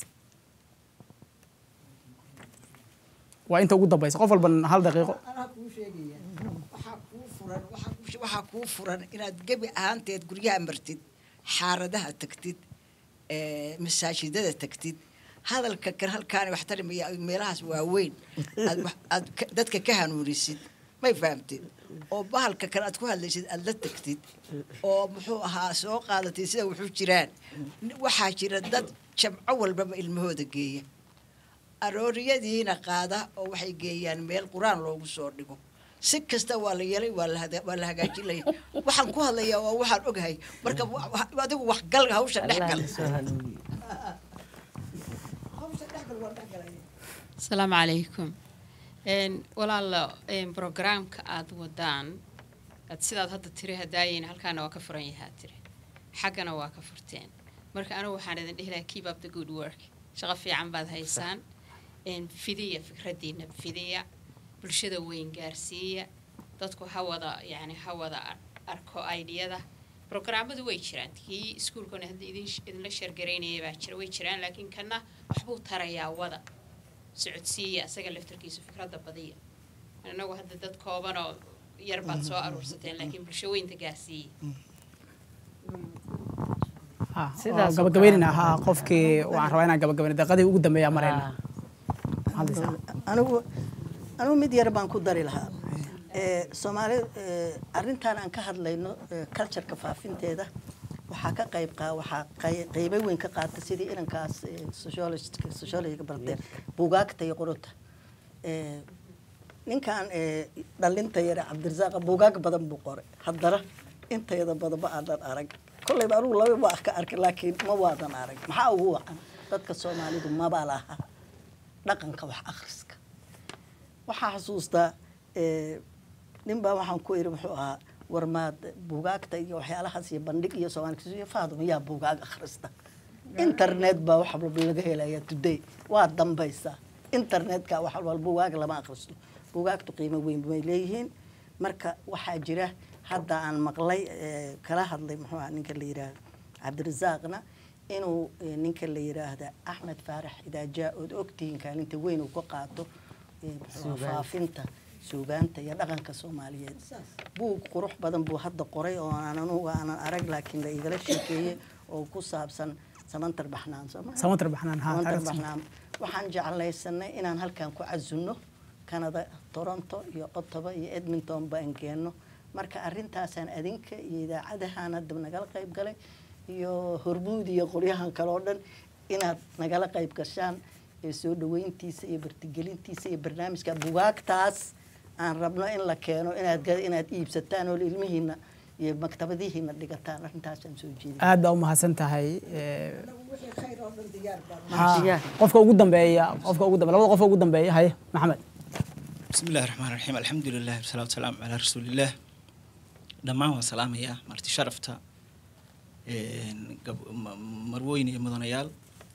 Speaker 1: waa inta ugu dambeysa qof walban hal daqiiqo
Speaker 3: anaa kuu sheegaya waxaa kuu furan waxaa kuu- waxaa kuu furan inaad gebi ahaanteed guryaha martid xaaradaha tagtid ee, masaajidada tagtid hadalka kan halkaani wax tarimaya meelahaas waaweyn aad wax- aad ka- dadka ka hanuunisid may fahamtid oo bahalka kan aad ku hadlaysid aad la tagtid oo muxuu ahaa soo qaadatid sida wuxuu jiraan waxaa jira dad jabco walbaba ilmahooda geeya arooriyadiina qaada oo waxay geeyaan meel qur-aan loogu soo dhigo si kasta waa la yeelay waa la hada- waa la hagaajinaya waxaan ku hadlayaa waa waxaan ogahay marka wa- wa- adigu wax gal hawsha dhex gal
Speaker 9: allah soo hanuuniye
Speaker 3: hawsha dhex gal waa dhex galaya
Speaker 7: asalaamu calaykum Een, walaalo een, programka aad wadaan aad sidaad hadda tiri hadaayin halkaana waa ka furan yahaa tiri xaggana waa ka furteen marka anigu waxaan idin dhihi lahaa keep up the good work shaqo fiican baad haysaan Een, fidiya fikraddiina fidiya bulshada weyn gaarsiiya dadku ha wada yani ha wada ar- arko ideyada programmadu way jiraan kii iskuulkana hadda idin idinla sheergaraynaya baa jira way jiraan laakiin kana waxbuu tarayaa wada socodsiiya isaga laftarkiisu fikradda badiya inagu hadda dad koobanoo yar baad soo aruursateen laakiin bulsho weynta gaarsiiya
Speaker 1: Ah,
Speaker 9: Sidaas
Speaker 1: oo
Speaker 9: oo
Speaker 1: gabagabeynina
Speaker 9: kale.
Speaker 1: ahaa qofkii waxaan rabaa inaan gabagabeyno daqiiqadii ugu dambeeya marayna
Speaker 9: Ah,
Speaker 1: hadlaysaa
Speaker 2: anigu anigu mid yar baan ku dari lahaa ee soomaali ee, arrintan aan ka hadlayno ee, cultureka faafinteeda waxaa ka qayb qaa waxaa qey- qeybo weyn ka qaata sidii inankaas ee, sociologist- sociologiga barteen buugaagta iyo qorota ee, ninkan ee, dhalinta yare cabdirasaaqa buugaag badan buu qoray haddana intayada badan ma aanan arag kolleyba anigu laba ma ka arkay laakiin ma waadan arag maxaa ugu wacan dadka soomaalidu maba laha dhaqanka wax akhriska waxaa xasuustaa ee, nin baa waxaan ku iri muxuu ahaa warmaad buugaagta iyo waxyaalahaas iyo bandhig iyo soomaali faadum yaa buugaag akhrista internet baa wax walba laga helaya today waa dambaysa internetka wax walba buugaag lama akhristo buugaagtu qiimo weyn bay leeyihiin marka waxaa jira hadda aan maqlay ee, kala hadlay muxuu ahaa ninka la yidhaahdo cabdirasaaqna inuu ee, ninka la yidhaahda axmed faarax idaajaa ood ogtihiin kaalinta weyn uu ka qaato ee, muxuu ahaa,
Speaker 9: Suugaanta.
Speaker 2: faafinta suugaanta iyo dhaqanka soomaaliyeed buug qurux badan buu hadda qoray oo aan anugu aanan arag laakiin la igala sheekeeyey oo ku saabsan samantar baxnaan soo ma
Speaker 1: samantar baxnaan haa
Speaker 2: samantar
Speaker 1: taariikhda.
Speaker 2: baxnaan waxaan jeclaysanay inaan halkan ku casunno canada toronto iyo ottawa iyo edmonton baan keenno marka arrintaasaan adinka iyo idaacadahan hadda nagala qayb galay iyo hormuud iyo qolyahan kale oo dhan inaad nagala qayb gashaan ee soo dhaweyntiisa iyo bartigelintiisa iyo barnaamijka bugaagtaas aan rabno in la keeno inaad ga- inaad iibsataan oo ilmihiina iyo maktabadihiina dhigataan arrintaasaan soo jeedin
Speaker 1: aad baa u mahadsan tahay ee,
Speaker 3: wixii khayr oo dhan diyaar baan
Speaker 1: haa,
Speaker 9: Diyaar.
Speaker 1: qofka ugu dambeeya qofka ugu dambeeya labada qof ugu dambeeya haye maxamed
Speaker 11: بسم الله الرحمن الرحيم الحمد لله والصلاة والسلام على رسول الله dhammaan waan salaamayaa marti sharafta een, gab- ma- marwooyin iyo mudanayaal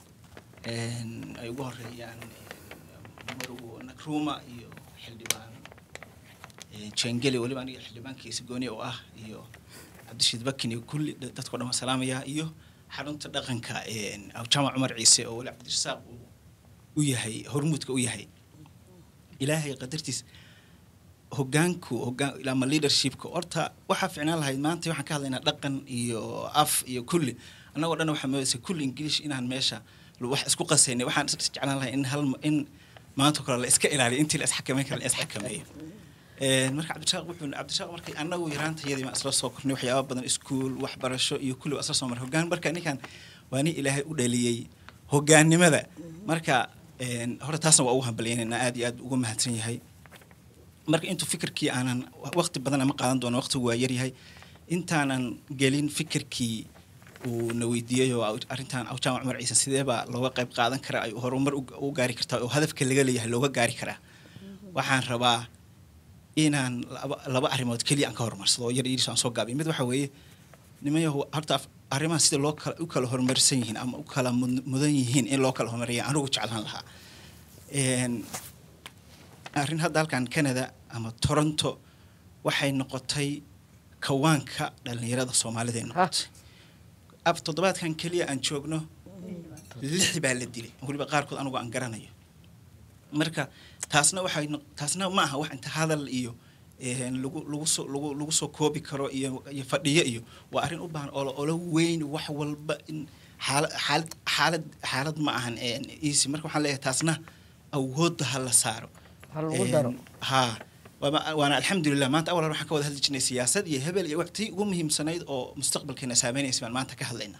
Speaker 11: een, ay ugu horeeyaan een, marwo nakruuma iyo xildhibaan een, jengeli weliba aniga xildhibaankiisa gooni oo ah iyo cabdishiid bakin iyo kulli da- dadkao dhan waan salaamayaa iyo xarunta dhaqanka een, jamac cumar ciise oo weli cabdirasaaq uu u yahay hormuudka u yahay ilaahay qadartiis hogaanku hogaan ama leadershipka horta waxaa ficnaan lahayd maanta waxaan ka hadlaynaa dhaqan iyo af iyo kulli annagoo dhan waxaa moodaysa kulli english inaan meesha wax isku qasaynay waxaan is jeclaan lahay in hal in maanta kale la iska ilaaliyo intii la isxakameyn kara la isxakameeyo Een, marka cabdishaaq wuxuu cabdishaaq markii annagu yaraantayadii baan isla soo kornay waxyaaba badan iskuul waxbarasho iyo kulli waa isla soo maray hoggaan marka ninkan waa nin ilaahay u dhaliyey hoggaannimada marka een, hore taasna waa ugu hambalyaynayna aad iyo aad ugu mahadsan yahay marka intuu fikirkii aanan waqti badan ama qaadan doono waqtigu waa yaryahay intaanan gelin fikirkii uu na weydiiyey oo arrintan awjaamac cumar ciise sidee baa looga qayb qaadan karaa ay horumar u- u gaari kartaa oo hadafka laga leeyahay looga gaari karaa waxaan rabaa inaan laba, laba arrimood keliya aan ka horumarsado oo yar yariis aan soo gaabiyo mid waxa weeye nimanyahu horta af- arrimahan sida loo kala u kala horumarsan yihiin ama u kala mud- mudan yihiin in loo kala horumariya anigu jeclaan lahaa Een, arrin hadda halkan canada ama toronto waxay noqotay kawaanka dhalinyarada soomaalida ay noqotay ab toddobaadkan keliya aan joogno lix baa la dilay weliba qaarkood anigu aan garanayo marka taasna waxay noq- taasna ma aha wax inta hadal iyo een, lagu lagu soo lagu lagu soo koobi karo iyo iyo fadhiyo iyo waa arrin u baahan olo olo weyn wax walba in xaalad xaalad xaalad xaalad ma ahan een, easy marka waxaan leeyahay taasna awoodda ha la saaro
Speaker 9: Ha lagu daro.
Speaker 11: Een, haa waama- waana alxamdulilah maanta awal hore waxaan ka wada hadli jirnay siyaasad iyo hebel iyo waqti ugu muhiimsanayd oo mustaqbalkeena saameynaysa baan maanta ka hadlaynaa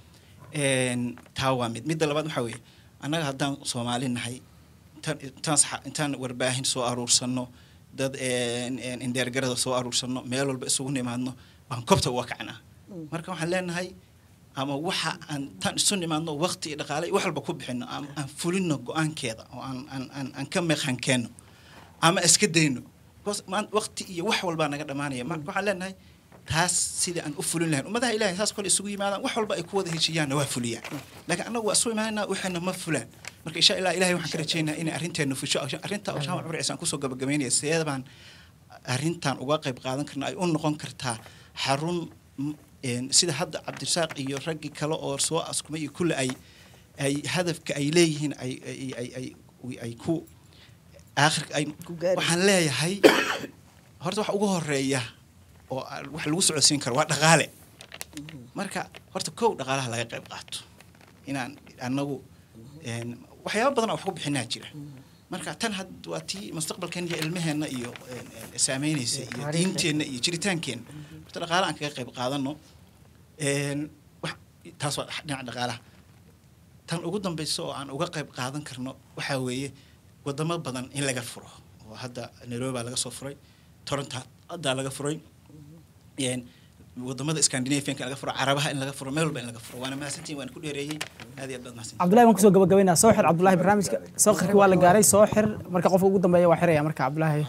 Speaker 11: Een, taa waa mid midda labaad waxaa weeye annaga haddaan soomaali nahay intaan intaan saxa- intaan warbaahin soo aruursanno dad een, een, indheergarada soo aruursanno meel walba isugu nimaadno baan kobta uga kacnaa marka waxaan leenahay ama waxa aan tan isu nimaadno waqti iyo dhaqaale iyo wax walba ku bixino ama aan fulino go-aankeeda oo aan aan aan aan ka meeqankeenno ama iska dayno because maan waqti iyo wax walbaa naga dhammaanaya marka waxaan leenahay taas sidii aan u fulin lahayn ummadaha ilahay saas kole isugu yimaadaan wax walba ay ku wada heshiiyaanna waa fuliyaan laakiin annagu waa isu imaanaa waxayna ma fulaan marka insha allah ilahay waxaan ka rajaynayaa inay arrinteena fusho arrinta awshaama cumar ciise aan kusoo gabagabeynaya sidee baan arrintan uga qayb qaadan karna ay u noqon kartaa xarun m- een, sida hadda cabdirasaaq iyo raggii kale oo soo askumay iyo kulle ay ay hadafka ay leeyihiin ay ay ay ay ay ku aakhirka ay waxaan leeyahay horta wax ugu horeeya oo aan- wax lagu socodsiin karo waa dhaqaale marka horta kow dhaqaalaha laga qayb qaato inaan annagu een, waxyaaba badan oo wax ku bixinaa jira marka tan had waa tii mustaqbalkeena iyo ilmaheenna iyo een, een, saameynaysa iyo diinteenna iyo jiritaankeenna horta dhaqaale aan kaga qayb qaadano een, wax- taas waa dhinaca dhaqaalaha tan ugu dambaysa oo aan uga qayb qaadan karno waxaa weeye wadamo badan in laga furo oo hadda nairobi baa laga soo furay toronto haddaa laga furay een, wadamada scandinavianka in laga furo carabaha in laga furo meel walba in laga furo waana mahadsantihin waan ku dheereeyey aad iyo aad baad mahadsantihin
Speaker 1: cabdullahi waan kusoo gabagabaynaa soo xir cabdullahi barnaamijka soo xirkii waa la gaaray soo xir marka qofka ugu dambeeya waa xiraya marka cabdullahi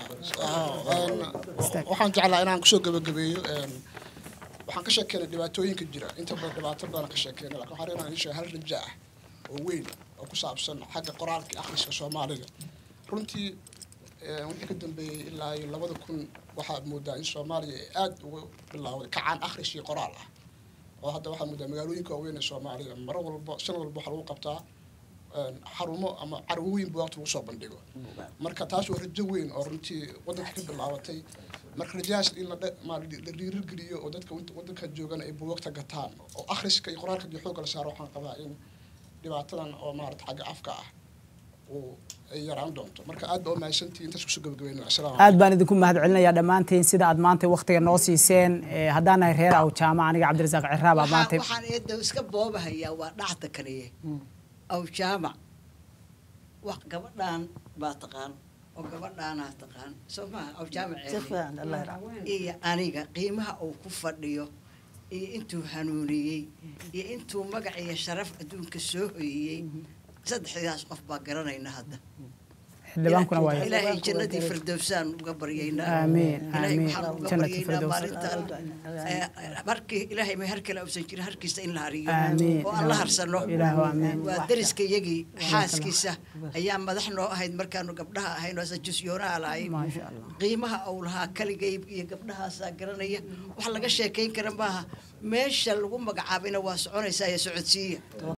Speaker 8: waxaan jeclaa inaan kusoo gabagabeeyo een, waxaan ka sheekeynay dhibaatooyinka jira inta badan dhibaato badan ka sheekeynay laakiin waxaan rabaa inaan sheego hal raja ah oo weyn oo ku saabsan xagga qoraalka iyo akhriska soomaaliga runtii een, wixii ka dambeeyey ilaa iyo labada kun waxaad moodaa in soomaaliya ay aada uga bilaawday kacaan akhris iyo qoraal ah oo hadda waxaad moodaa magaalooyinka waaweyn ee soomaaliya maro walba sanad walba waxaa lagu qabtaa een, xarumo ama carwooyin buugaagta lagu soo bandhigo marka taas waa rajo weyn oo runtii waddanka ka bilaabatay marka rajahaas in la dhe- ma- la dhiirigeliyo oo dadka wad- waddanka joogan ay buugaagta gataan oo akhriska iyo qoraalka iyo xoogga la saaro waxaan qabaa in dhibaatadan oo maarata xagga afka ah uu ay yaraan doonto marka aad baa u mahadsantihi intaas kusoo gabagabeynaya assalaamu
Speaker 1: aad baan idinku mahad celinayaa dhammaantiin sida aad maanta waktiga noo siiseen Eh, haddaan nahay reer aw jaamac aniga cabdirasaaq ciraab aa
Speaker 3: waxaan
Speaker 1: maanta
Speaker 3: waxaan eedda iska boobahayaa waa dhacda kaliye aw jaamac wax gabadhaan baa taqaan oo gabadhaanaa taqaan soo maha aw jaamac
Speaker 2: si fiican allah yarxamo.
Speaker 3: iyo aniga qiimaha uu ku fadhiyo iyo intuu hanuuniyey iyo intuu magac iyo sharaf adduunka soo hoyiyey saddexdaas qof baa garanayna hadda
Speaker 1: xildhibaankuna waa
Speaker 3: ilaahay jannadii firdowsaan uga baryaynaa
Speaker 1: Aamiin,
Speaker 3: ilaahay
Speaker 1: aamiin.
Speaker 3: waxaan uga
Speaker 1: Jannati
Speaker 3: baryaynaa
Speaker 1: firdaws.
Speaker 3: maalinta eh, markii ilaahay ma har kale uusan jirin harkiisa in la hariyo
Speaker 1: Aamiin.
Speaker 3: oo aan la harsano
Speaker 1: Ilaahu aamiin.
Speaker 3: waa dariska iyagii xaaskiisa ayaa madax noo ahayd markaanu gabdhaha ahayn oo jusyoonaa lahay
Speaker 1: maasha allah
Speaker 3: qiimaha uu lahaa kaligay iyo gabdhahaasaa garanaya wax laga sheekayn kara maaha meesha lagu magacaabayna waa soconaysaa ee socodsiiya